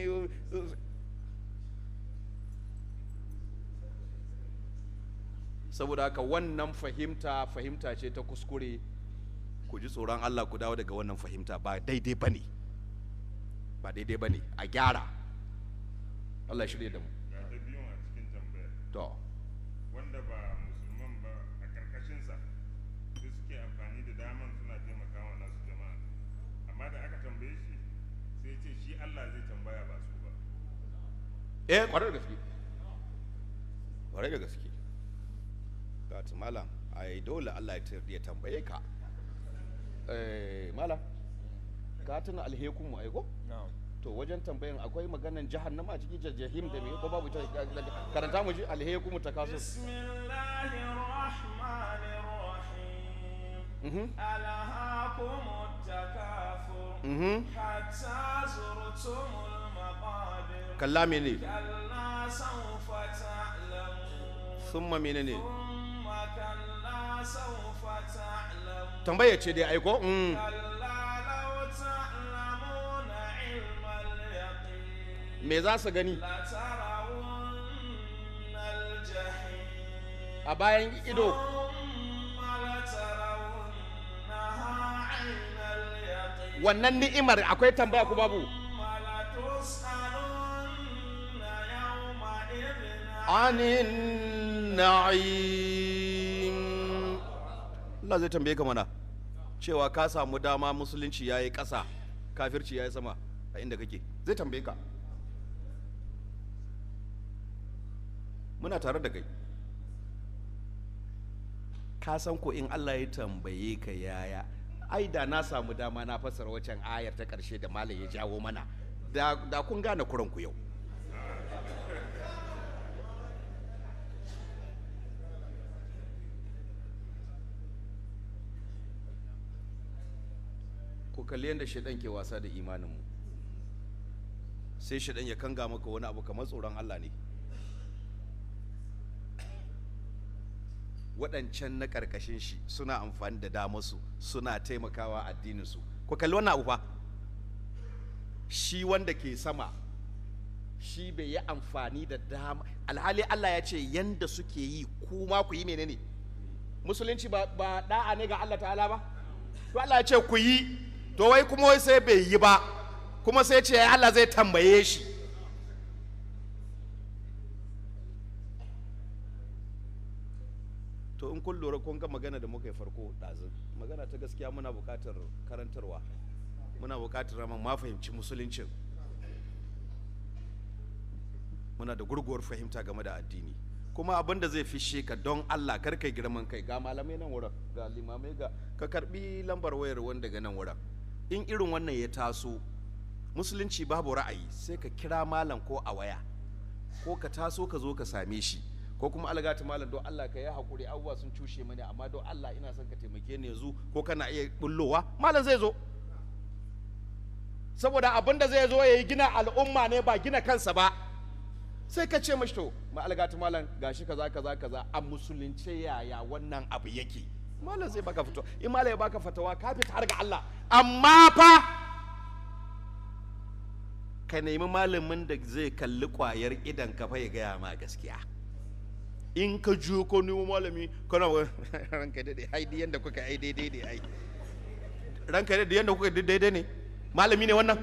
Speaker 3: saboda haka wannan fahimta fahimta ce ta kuskure ku ji tsoron allah ku dawo daga wannan fahimta ba daidai ba ne ba daidai ba ne a gyara allah shirya da mu
Speaker 4: ga ta biyun a cikin tambayar
Speaker 3: to
Speaker 4: wanda ba musulman ba a karkashinsa su suke amfani da daman suna taimakawa nasu jama'a amma da aka tambaye shi sai ce shi Allah zai tambaya ba su ba
Speaker 3: eh kwarar da gaske kwarar da gaske ga ta malam ai dole Allah ya tar- ya tambaye ka eh malam ka tuna alhekun mu aiko to wajen tambayan akwai maganan jahannama a cikin jahim da me ko babu ta karanta mu ji alhekun mu ta kaso
Speaker 2: بسم الله الرحمن الرحيم
Speaker 3: mhm
Speaker 2: ألهاكم التكاثر
Speaker 3: mhm
Speaker 2: حتى زرتم المقابر
Speaker 3: kalla mene
Speaker 2: كلا سوف تعلمون
Speaker 3: summa menene
Speaker 2: ثم كلا سوف تعلمون
Speaker 3: tambaya ce dai aiko mm.
Speaker 2: كلا لو تعلمون علم اليقين
Speaker 3: me za su gani
Speaker 2: لترون الجحيم
Speaker 3: a bayan ido
Speaker 2: ثم لترونها عين اليقين
Speaker 3: wannan ni'imar akwai tambaya ku babu
Speaker 2: ثم لتسألن يومئذ
Speaker 3: anin na'im Allah zai tambaye ka mana cewa ka samu dama musulunci yayi ƙasa kafirci yayi sama a inda kake zai tambaye ka muna tare da kai ka san ko in Allah ya tambaye ka yaya ai da na samu dama na fassara wacan ayar ta ƙarshe da malam ya jawo mana da, da kun gane kuranku yau ko kalli yadda shaidan ke wasa da imaninmu sai shaidan ya kanga maka wani abu kamar tsoron Allah ne waɗancan na ƙarƙashin shi suna amfani da damarsu suna taimakawa addininsu ko kalli wannan abu fa shi wanda ke sama shi bai yi amfani da dama alhali Allah ya ce yanda suke yi kuma ku yi menene musulunci ba, ba da'a ne ga Allah ta'ala ba to Allah ya ce ku yi to wai kuma wai sai bai yi ba kuma sai ce Allah zai tambaye shi to in kun lura kun ga magana da muka yi farko ɗazun magana ta gaskiya muna buƙatar karantarwa muna buƙatar rama ma fahimci musuluncin muna da gurguwar fahimta game da addini kuma abin da zai fishe ka don Allah kar kai girman kai ga malamai nan wurin ga limamai ga ka karbi lambar wayar wanda daga nan wurin in irin wannan ya taso musulunci babu ra'ayi sai ka kira malam ko a waya ko ka taso ka zo ka same shi ko kuma algata malam don Allah ka yi hakuri abubuwa sun cushe mani amma don Allah ina son ka taimake ni yanzu ko kana iya bullowa malam zai zo saboda abin da zai zo ya yi gina al'umma ne ba gina kansa ba sai ka ce mashi to ma algata malam gashi kaza kaza kaza a musulunce yaya wannan abu yake malam zai baka fito in malam ya baka fatawa ka fita har ga Allah amma fa ka nemi malamin da zai kalli kwayar idan ka fa ya gaya ma gaskiya in ka jiyo ko nemo malami kana wa ranka daidai ai di yanda kuka ai daidai ne ai ranka daidai yanda kuka daidai ne malami ne wannan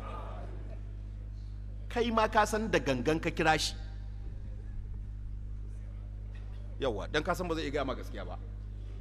Speaker 3: kai ma ka san da gangan ka kira shi yawa dan ka san ba zai iya gaya ma gaskiya ba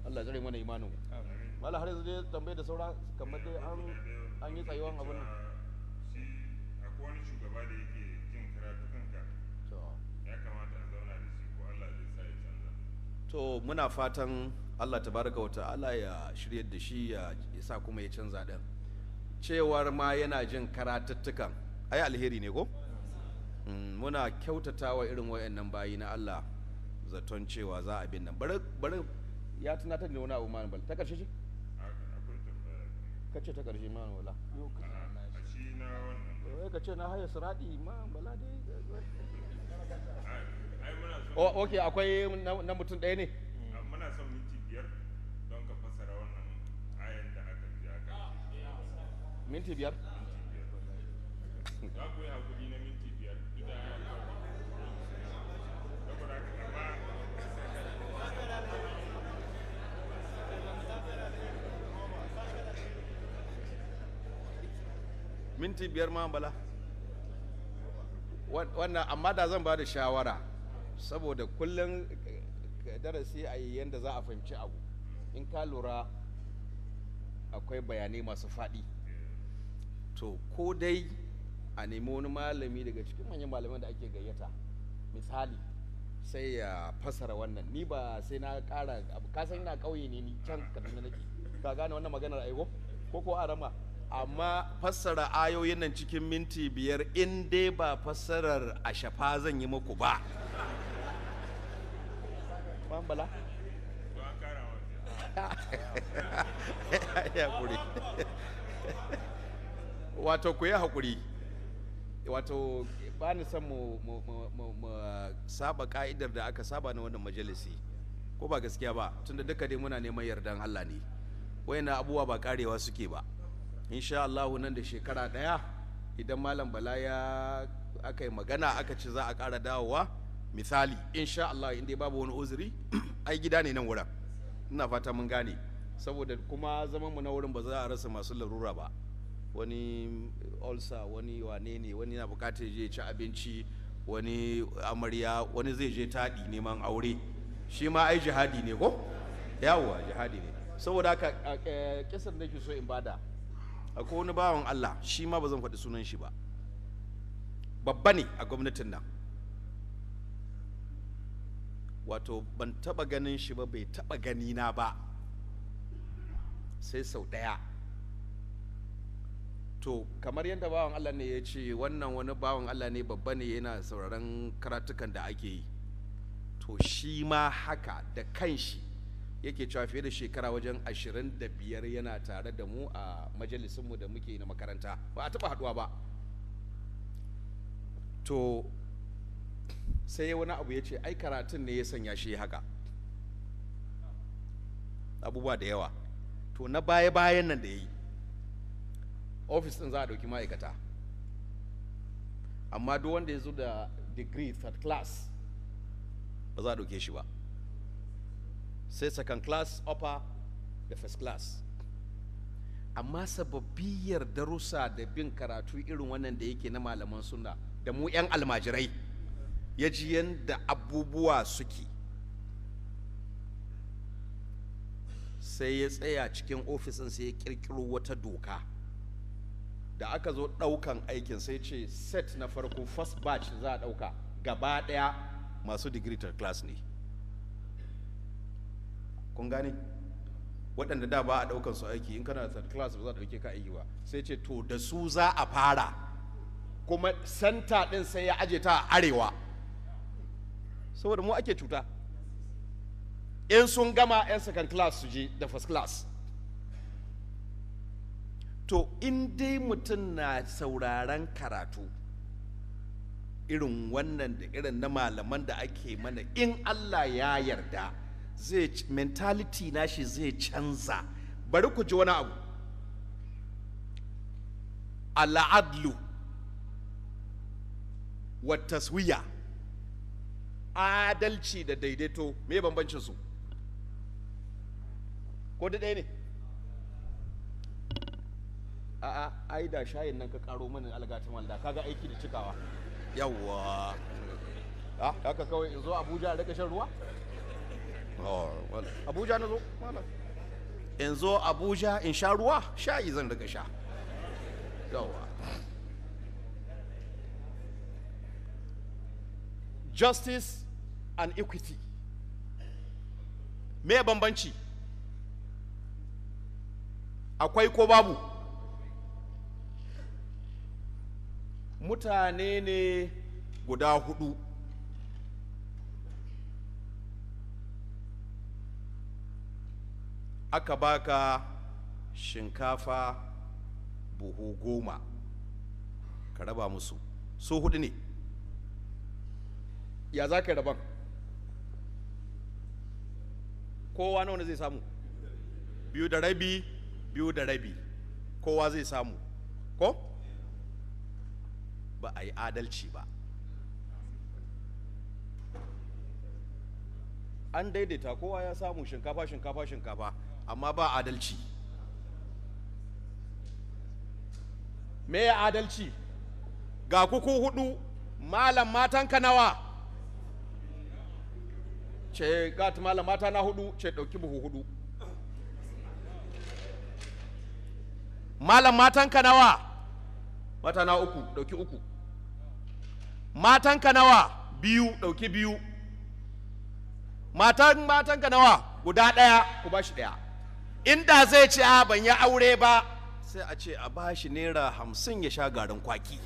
Speaker 1: Allah ya tsare mana imanin mu mala har yanzu dai tambaye da saura kamar dai an an yi tsayuwan abin nan
Speaker 4: shi akwai wani shugaba da yake jin karatukanka
Speaker 1: to
Speaker 4: ya kamata a zauna da shi ko Allah zai sa ya canza
Speaker 3: to muna fatan Allah tabaraka wa ta'ala ya shiryar da shi ya ya sa kuma ya canza din cewar ma yana jin karatuttukan ai alheri ne ko Mm, muna kyautata wa irin wayannan bayi na Allah zaton cewa za a bin nan bari bari
Speaker 1: ya tunatar da wani abu ma bal ta karshe ce
Speaker 4: Haka akwai tambaya
Speaker 1: kace ta karshe ma wala yo ka
Speaker 4: a shi na wannan
Speaker 1: eh ka ce na haya siradi ma bala dai
Speaker 4: ai ai muna son
Speaker 1: o okay akwai na na mutum ɗaya ne
Speaker 4: a- muna son minti biyar don ka fassara wannan ayan da aka ji aka
Speaker 1: minti biyar
Speaker 4: za ku yi hakuri na minti biyar duk da ya saboda haka amma
Speaker 3: minti biyar ma bala
Speaker 1: Wan- wannan amma da zan ba da shawara saboda kullum eh, eh, darasi a yi yadda za a fahimci abu in ka lura akwai bayanai masu faɗi
Speaker 3: to
Speaker 1: ko dai a nemi wani malami daga cikin manyan malaman da ake gayyata misali sai ya fasara wannan ni ba sai na ƙara abu ka san ina ƙauye ne ni can kaduna nake ka gane wannan maganar aiko ko ko arama
Speaker 3: amma fassara ayoyin nan cikin minti biyar in dai ba fassarar a shafa zan yi muku ba
Speaker 1: bala
Speaker 4: to an kara wa
Speaker 3: ya haƙuri wato ku yi haƙuri wato ba ni son mu, mu, mu, mu, mu saba ka'idar da aka saba na wannan majalisi ko ba gaskiya ba tunda duka dai muna neman yardan Allah ne wayannan abubuwa ba karewa suke ba insha Allah nan da shekara ɗaya idan malam bala ya aka yi magana aka ce za a ƙara dawowa misali insha Allah inda babu wani uzuri ai gida ne nan wurin ina fata mun gane
Speaker 1: saboda kuma zaman mu na wurin ba za a rasa masu larura ba
Speaker 3: wani ulcer wani wane ne wani na bukatar je ya ci abinci wani amarya wani zai je taɗi neman aure shi ma ai jihadi ne ko yawwa jihadi ne
Speaker 1: saboda haka a- eh, kisan da ke so in bada
Speaker 3: akwai wani bawan Allah shi ma ba zan faɗi sunan shi ba babba ne a gwamnatin nan wato ban taɓa ganin shi ba bai taɓa gani na ba sai sau ɗaya
Speaker 1: to kamar yadda bawan Allah ne ya ce wannan wani bawan Allah ne babba ne yana sauraron karatukan da ake yi
Speaker 3: to shi ma haka da kanshi
Speaker 1: yake cewa fiye da shekara wajen ashirin da biyar yana tare da mu a majalisunmu da muke na makaranta ba a taɓa haɗuwa ba to sai wani abu ya ce ai karatun ne ya sanya shi haka
Speaker 3: abubuwa da yawa to na baya-bayan nan da ya yi
Speaker 1: ofis ɗin za a ɗauki ma'aikata amma duk wanda ya zo da degree third class
Speaker 3: ba za a ɗauke shi ba sai second class upper da first class
Speaker 1: amma sababbiyar darussa da bin karatu irin wannan da yake na malaman suna
Speaker 3: da mu 'yan almajirai ya ji yadda abubuwa suke sai ya tsaya cikin ofisin sai ya kirkiro wata doka
Speaker 1: da aka zo ɗaukan aikin sai ce set na farko first batch za a ɗauka gaba ɗaya
Speaker 3: masu degree third class ne kun gane waɗanda da ba a ɗaukan su aiki in kana da third class ba za a ɗauke ka aiki ba
Speaker 1: sai ce to
Speaker 3: da su za a fara
Speaker 1: kuma santa ɗin sai ya aje ta a arewa saboda mu ake cuta in sun gama 'yan second class su je da first class
Speaker 3: to in dai mutum na sauraron karatu irin wannan da irin na malaman da ake mana in Allah ya yarda zai c- mentality nashi zai canza bari ku ji wani abu al'adlu wa taswiya
Speaker 1: adalci da daidaito me bambancin su ko da ɗaya ne a'a ai da shayin nan ka karo mana algata malda kaga aiki da cikawa
Speaker 3: yawwa
Speaker 1: ah haka kawai in zo abuja a rika shan ruwa
Speaker 3: Oh, wal- abuja na zo malam in zo abuja in sha ruwa shayi zan daga sha yawa justice and equity me bambanci akwai ko babu mutane ne guda hudu aka baka shinkafa buhu goma ka raba musu su hudu ne ya za ka yi raban kowa nawa ne zai samu biyu da rabi biyu da rabi kowa zai samu ko ba a yi adalci ba an daidaita kowa ya samu shinkafa shinkafa shinkafa amma ba adalci me ya adalci ga kuku hudu malam matanka nawa ce gat malam mata na hudu ce dauki buhu hudu malam matanka nawa mata na uku dauki uku matanka nawa biyu dauki biyu matan matanka nawa guda ɗaya ku bashi ɗaya inda zai ce a ban yi aure ba sai a ce a bashi naira hamsin ya sha garin kwaki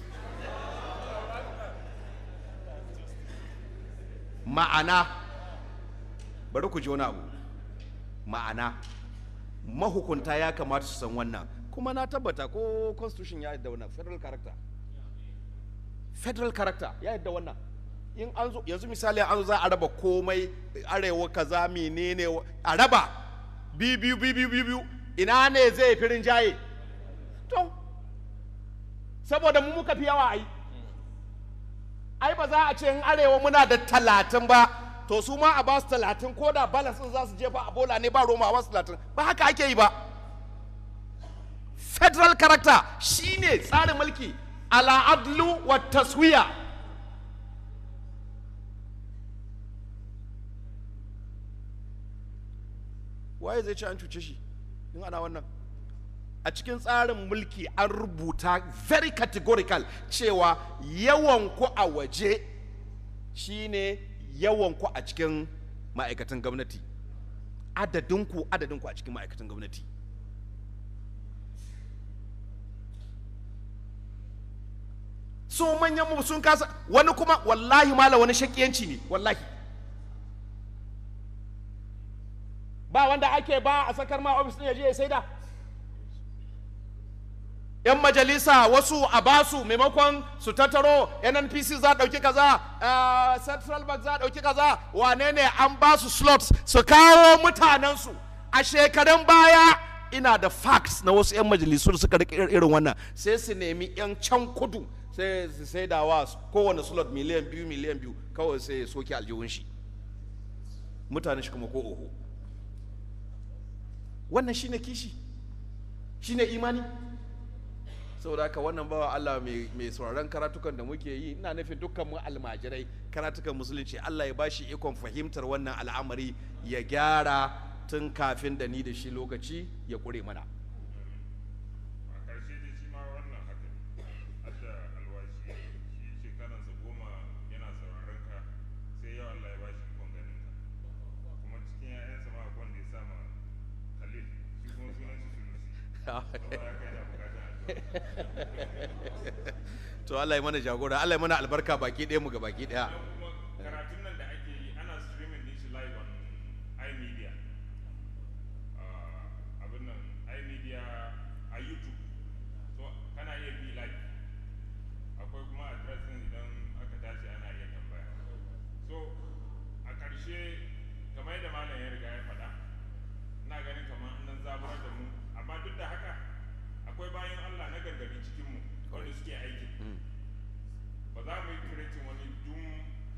Speaker 3: ma'ana bari ku ji wani abu ma'ana mahukunta ya kamata su san wannan kuma na tabbata ko constitution ya yadda wannan federal character federal character ya yadda wannan in an zo yanzu misali an zo za a raba komai arewa kaza menene a raba biyu biyu biyu biyu biyu biyu ina ne zai fi rinjaye to saboda mu muka fi yawa ai ai ba za a ce in arewa muna da talatin ba to su ma a basu talatin ko da balance din za su jefa a bola ne ba roma a basu talatin ba haka ake yi ba federal character shine tsarin mulki ala adlu wa taswiya waye zai ce an cuce shi in ana wannan a cikin tsarin mulki an rubuta very categorical cewa yawan ku a waje shine yawan ku a cikin ma'aikatan gwamnati adadinku adadinku a cikin ma'aikatan gwamnati so manyan mu sun kasa wani kuma wallahi mala wani shakiyanci ne wallahi ba wanda ake ba a sakar ma ofis ɗin ya je ya saida yan majalisa wasu a basu maimakon su tattaro nnpc za a ɗauki kaza uh, central bank za a ɗauki kaza wane ne an basu slots su kawo mutanensu a shekarun baya ina da facts na wasu 'yan majalisu da suka rika irin wannan sai su nemi 'yan can kudu sai su sai da wa kowane slot miliyan biyu miliyan biyu kawai sai ya soke aljihun shi mutane shi kuma ko oho wannan shine kishi shine imani saboda haka wannan bawa Allah mai sauraron karatukan da muke yi ina nufin dukkan mu almajirai karatukan musulunci Allah ya bashi ikon fahimtar wannan al'amari ya gyara tun kafin da ni da shi lokaci ya kure mana
Speaker 4: a ƙarshe dai shi ma wannan haka ne hadda alwashi shi shekaransa goma yana sauraron ka sai yau Allah ya ba shi ikon ganin ka kuma cikin 'ya'yansa ma akwai wanda ya sa ma Khalil shi kuma sunan shi Sunusi saboda haka yana bukatar addu'a
Speaker 3: to Allah ya mana jagora Allah ya mana albarka baki ɗaya mu ga baki ɗaya
Speaker 4: Don kuma karatun nan da ake yi ana streaming din shi live on iMedia Ah, abin nan iMedia a YouTube so kana iya bi live akwai kuma address din idan aka tashi ana iya tambaya so a ƙarshe kamar yadda malam ya riga ya faɗa ina ganin kamar nan zaburar da mu amma duk da haka akwai bayan Allah na gargadi cikin mu wanda suke aiki ba za mu yi creating wani doom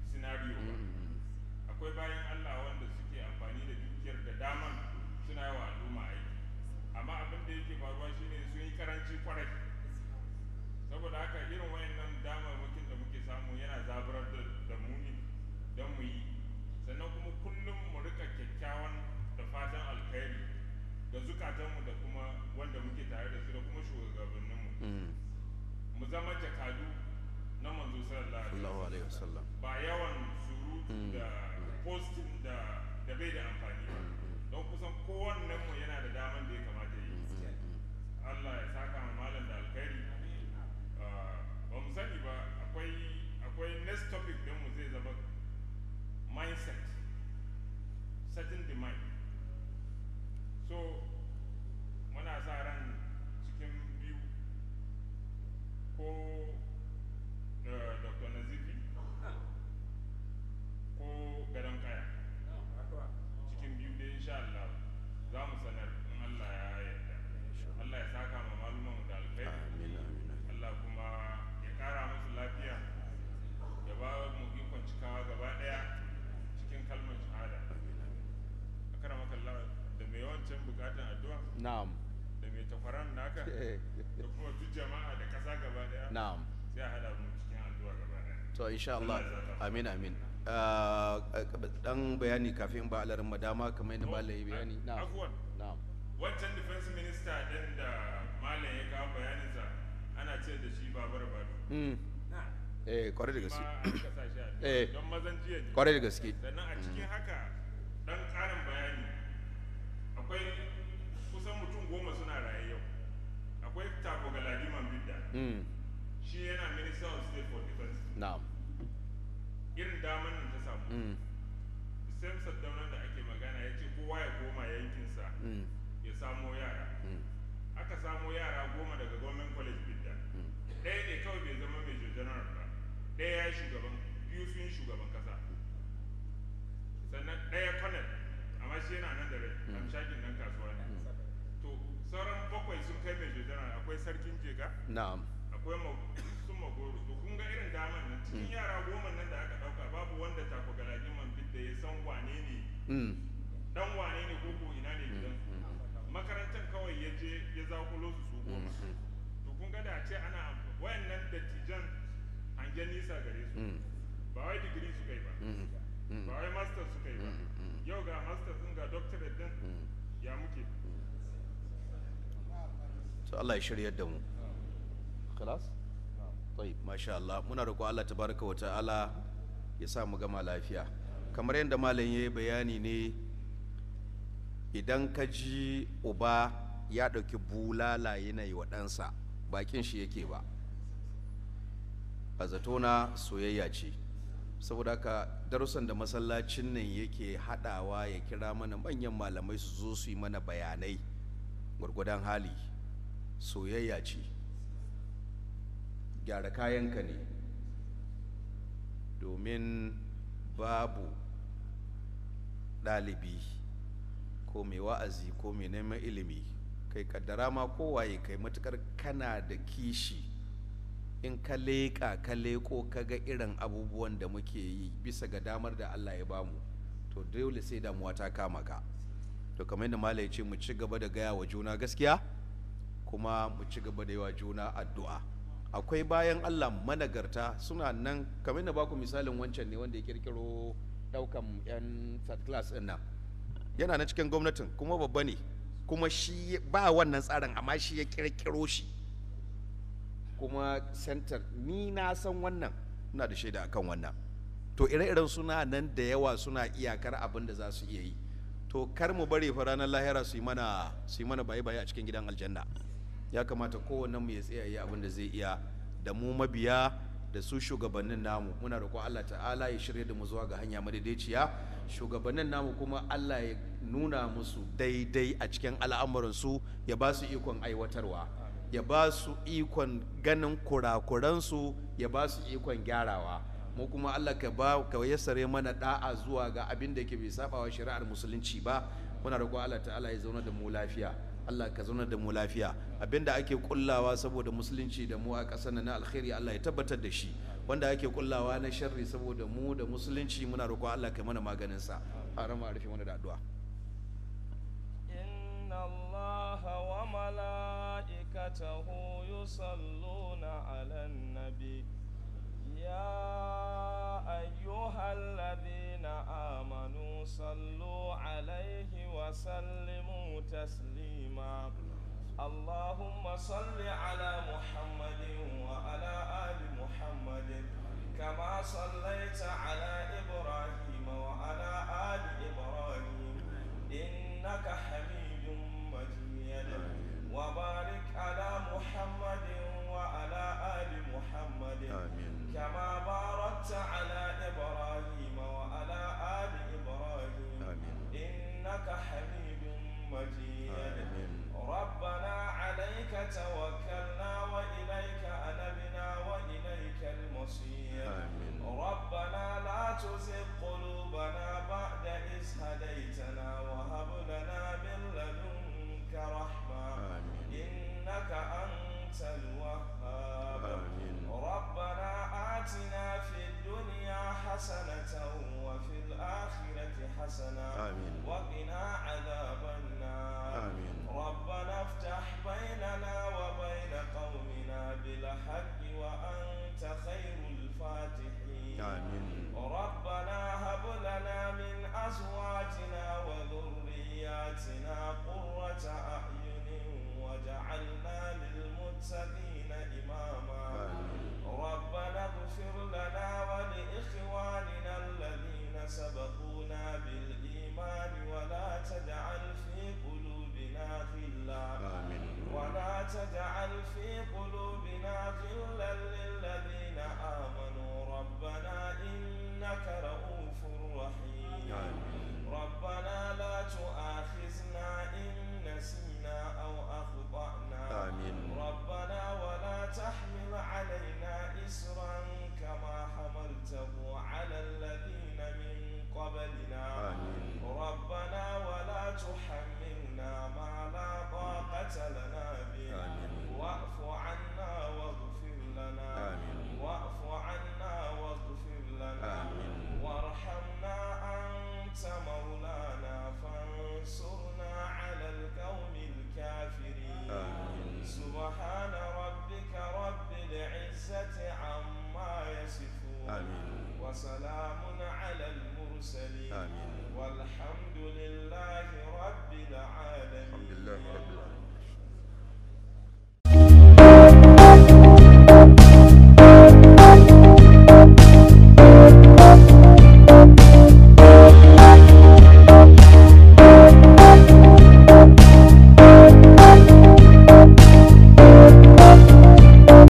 Speaker 4: postin da da bai da amfani ba don kusan kowannen mu yana da daman da ya kamata ya yi Allah ya saka ma malam da alkhairi Ah, ba mu sani ba akwai akwai next topic din mu zai zama mindset setting the mind so muna sa ran cikin biyu ko uh, dr nazifi ko gadon kaya cikin biyu dai insha Allah za mu sanar in Allah ya yarda Allah ya saka ma maluman da alkhairi
Speaker 3: amin amin
Speaker 4: Allah kuma ya kara musu lafiya ya ba mu ikon cikawa gaba daya cikin kalmar shahada akara maka Allah da mai yawancin bukatan addu'a
Speaker 1: na'am
Speaker 4: da mai takwaran naka da kuma duk jama'a da kasa gaba daya
Speaker 1: na'am
Speaker 4: sai a hada mu cikin addu'a gaba daya
Speaker 3: to insha Allah
Speaker 4: Allah ya saka.
Speaker 3: amin amin Ah, dan bayani kafin ba alarin madama kamar yadda malam ya bayani na'am
Speaker 4: Afuwan,
Speaker 1: na'am
Speaker 4: wancan defense minister din da malam ya kawo bayaninsa ana ce da shi babar bado
Speaker 3: Mm. eh kwarai da
Speaker 4: ma
Speaker 3: gaske
Speaker 4: an kasa shi a
Speaker 3: Eh.
Speaker 4: don mazan jiya ne
Speaker 3: kwarai da gaske
Speaker 4: sannan a cikin haka dan karin bayani akwai kusan mutum goma suna raye yau akwai tako galadiman bidda
Speaker 3: Mm.
Speaker 4: shi yana minister of state for defense
Speaker 3: na'am
Speaker 4: irin daman nan ta samu
Speaker 3: Mm.
Speaker 4: same saddaunan da ake magana ya ce kowa ya koma yankinsa
Speaker 3: Mm.
Speaker 4: ya samo yara
Speaker 3: Mm.
Speaker 4: aka samo yara goma daga government college bidda
Speaker 3: Mm.
Speaker 4: ɗaya ne kawai bai zama major general ba ɗaya ya yi shugaban biyu sun yi shugaban kasa sannan ɗaya colonel amma shi yana nan da rai amshakin nan kasuwa ne to sauran bakwai sun kai major general akwai sarkin jega
Speaker 3: na'am
Speaker 4: akwai ma- sun magoro to kun ga irin daman nan cikin yara goma nan da aka ɗauka babu wanda tako galajiman bidda ya san wane ne
Speaker 3: Mm.
Speaker 4: dan wane ne ko ko ina ne gidan makarantar kawai ya je ya zakulo su su goma to kun ga da ce ana amf- wayannan dattijan hangen nisa gare su
Speaker 3: Mm.
Speaker 4: ba wai digiri su kai ba
Speaker 3: Mm. Mm.
Speaker 4: ba wai master su kai ba yau ga master din ga doctorate din ya muke
Speaker 3: to Allah ya shiryar da mu khalas طيب ما شاء الله muna roƙo Allah tabaraka wa ta'ala ya sa mu gama lafiya kamar yadda malam yayi bayani ne idan ka ji uba ya ɗauki bulala yana yi wa ɗansa bakin shi yake ba a zatona soyayya ce saboda haka darussan da masallacin nan yake haɗawa ya kira mana manyan malamai su zo su yi mana bayanai gwargwadon hali soyayya ce gyara kayanka ne domin babu ɗalibi ko mai wa'azi ko mai neman ilimi kai kaddara ma kowaye kai matukar kana da kishi in ka leƙa ka leƙo ka ga irin abubuwan da muke yi bisa ga damar da Allah ya bamu to dole sai damuwa ta kama ka to kamar yadda malai ce mu ci gaba da gaya wa juna gaskiya kuma mu ci gaba da yi wa juna addu'a akwai bayan Allah managarta suna nan kamar yadda baku misalin wancan ne wanda ya kirkiro daukan yan third class din nan yana na cikin gwamnatin kuma babba ne kuma shi ba wannan tsarin amma shi ya kirkiro shi kuma center ni na san wannan ina da shaida akan wannan to ire-iren suna nan da yawa suna iyakar abin da za su iya yi to kar mu bari fa ranar lahira su yi mana su yi mana baye-baye a cikin gidan aljanna ya kamata kowanne mu ya tsaya yi abin da zai iya da mu mabiya da su shugabannin namu muna roƙon Allah ta'ala ya shirya da mu zuwa ga hanya madaidaiciya shugabannin namu kuma Allah ya nuna musu daidai a cikin al'amuransu ya ba su ikon aiwatarwa ya ba su ikon ganin kurakuransu ya ba su ikon gyarawa mu kuma Allah ka ba ka yassare mana da'a zuwa ga abin da yake bai sabawa shari'ar musulunci ba muna roƙon Allah ta'ala ya zauna da mu lafiya Allah ka zauna da mu lafiya abinda ake kullawa saboda musulunci da mu a ƙasar nan na alkhairi Allah ya tabbatar da shi wanda ake kullawa na sharri saboda mu da musulunci muna roƙon Allah ka mana maganin sa harama rufe mana da addu'a
Speaker 2: إن الله وملائكته يصلون على النبي يا أيها الذين آمنوا صلوا عليه وسلموا تسليما اللهم صل على محمد وعلى آل محمد كما صليت على إبراهيم وعلى تجعل في قلوبنا غلا للذين آمنوا ربنا إنك رؤوف رحيم ربنا لا تؤاخذنا إن نسينا أو أخطأنا
Speaker 3: آمين.
Speaker 2: ربنا ولا تحمل علينا إسرا كما حملته على الذين من قبلنا
Speaker 3: آمين.
Speaker 2: ربنا ولا تحملنا ما لا طاقة لنا به
Speaker 3: آمين.
Speaker 2: واعف عنا واغفر لنا
Speaker 3: آمين.
Speaker 2: واعف عنا واغفر لنا
Speaker 3: آمين.
Speaker 2: وارحمنا أنت مولانا فانصرنا على القوم الكافرين
Speaker 3: آمين.
Speaker 2: سبحان ربك رب العزة عما يصفون
Speaker 3: آمين.
Speaker 2: وسلام على المرسلين
Speaker 3: آمين.
Speaker 2: والحمد لله رب العالمين
Speaker 3: الحمد لله رب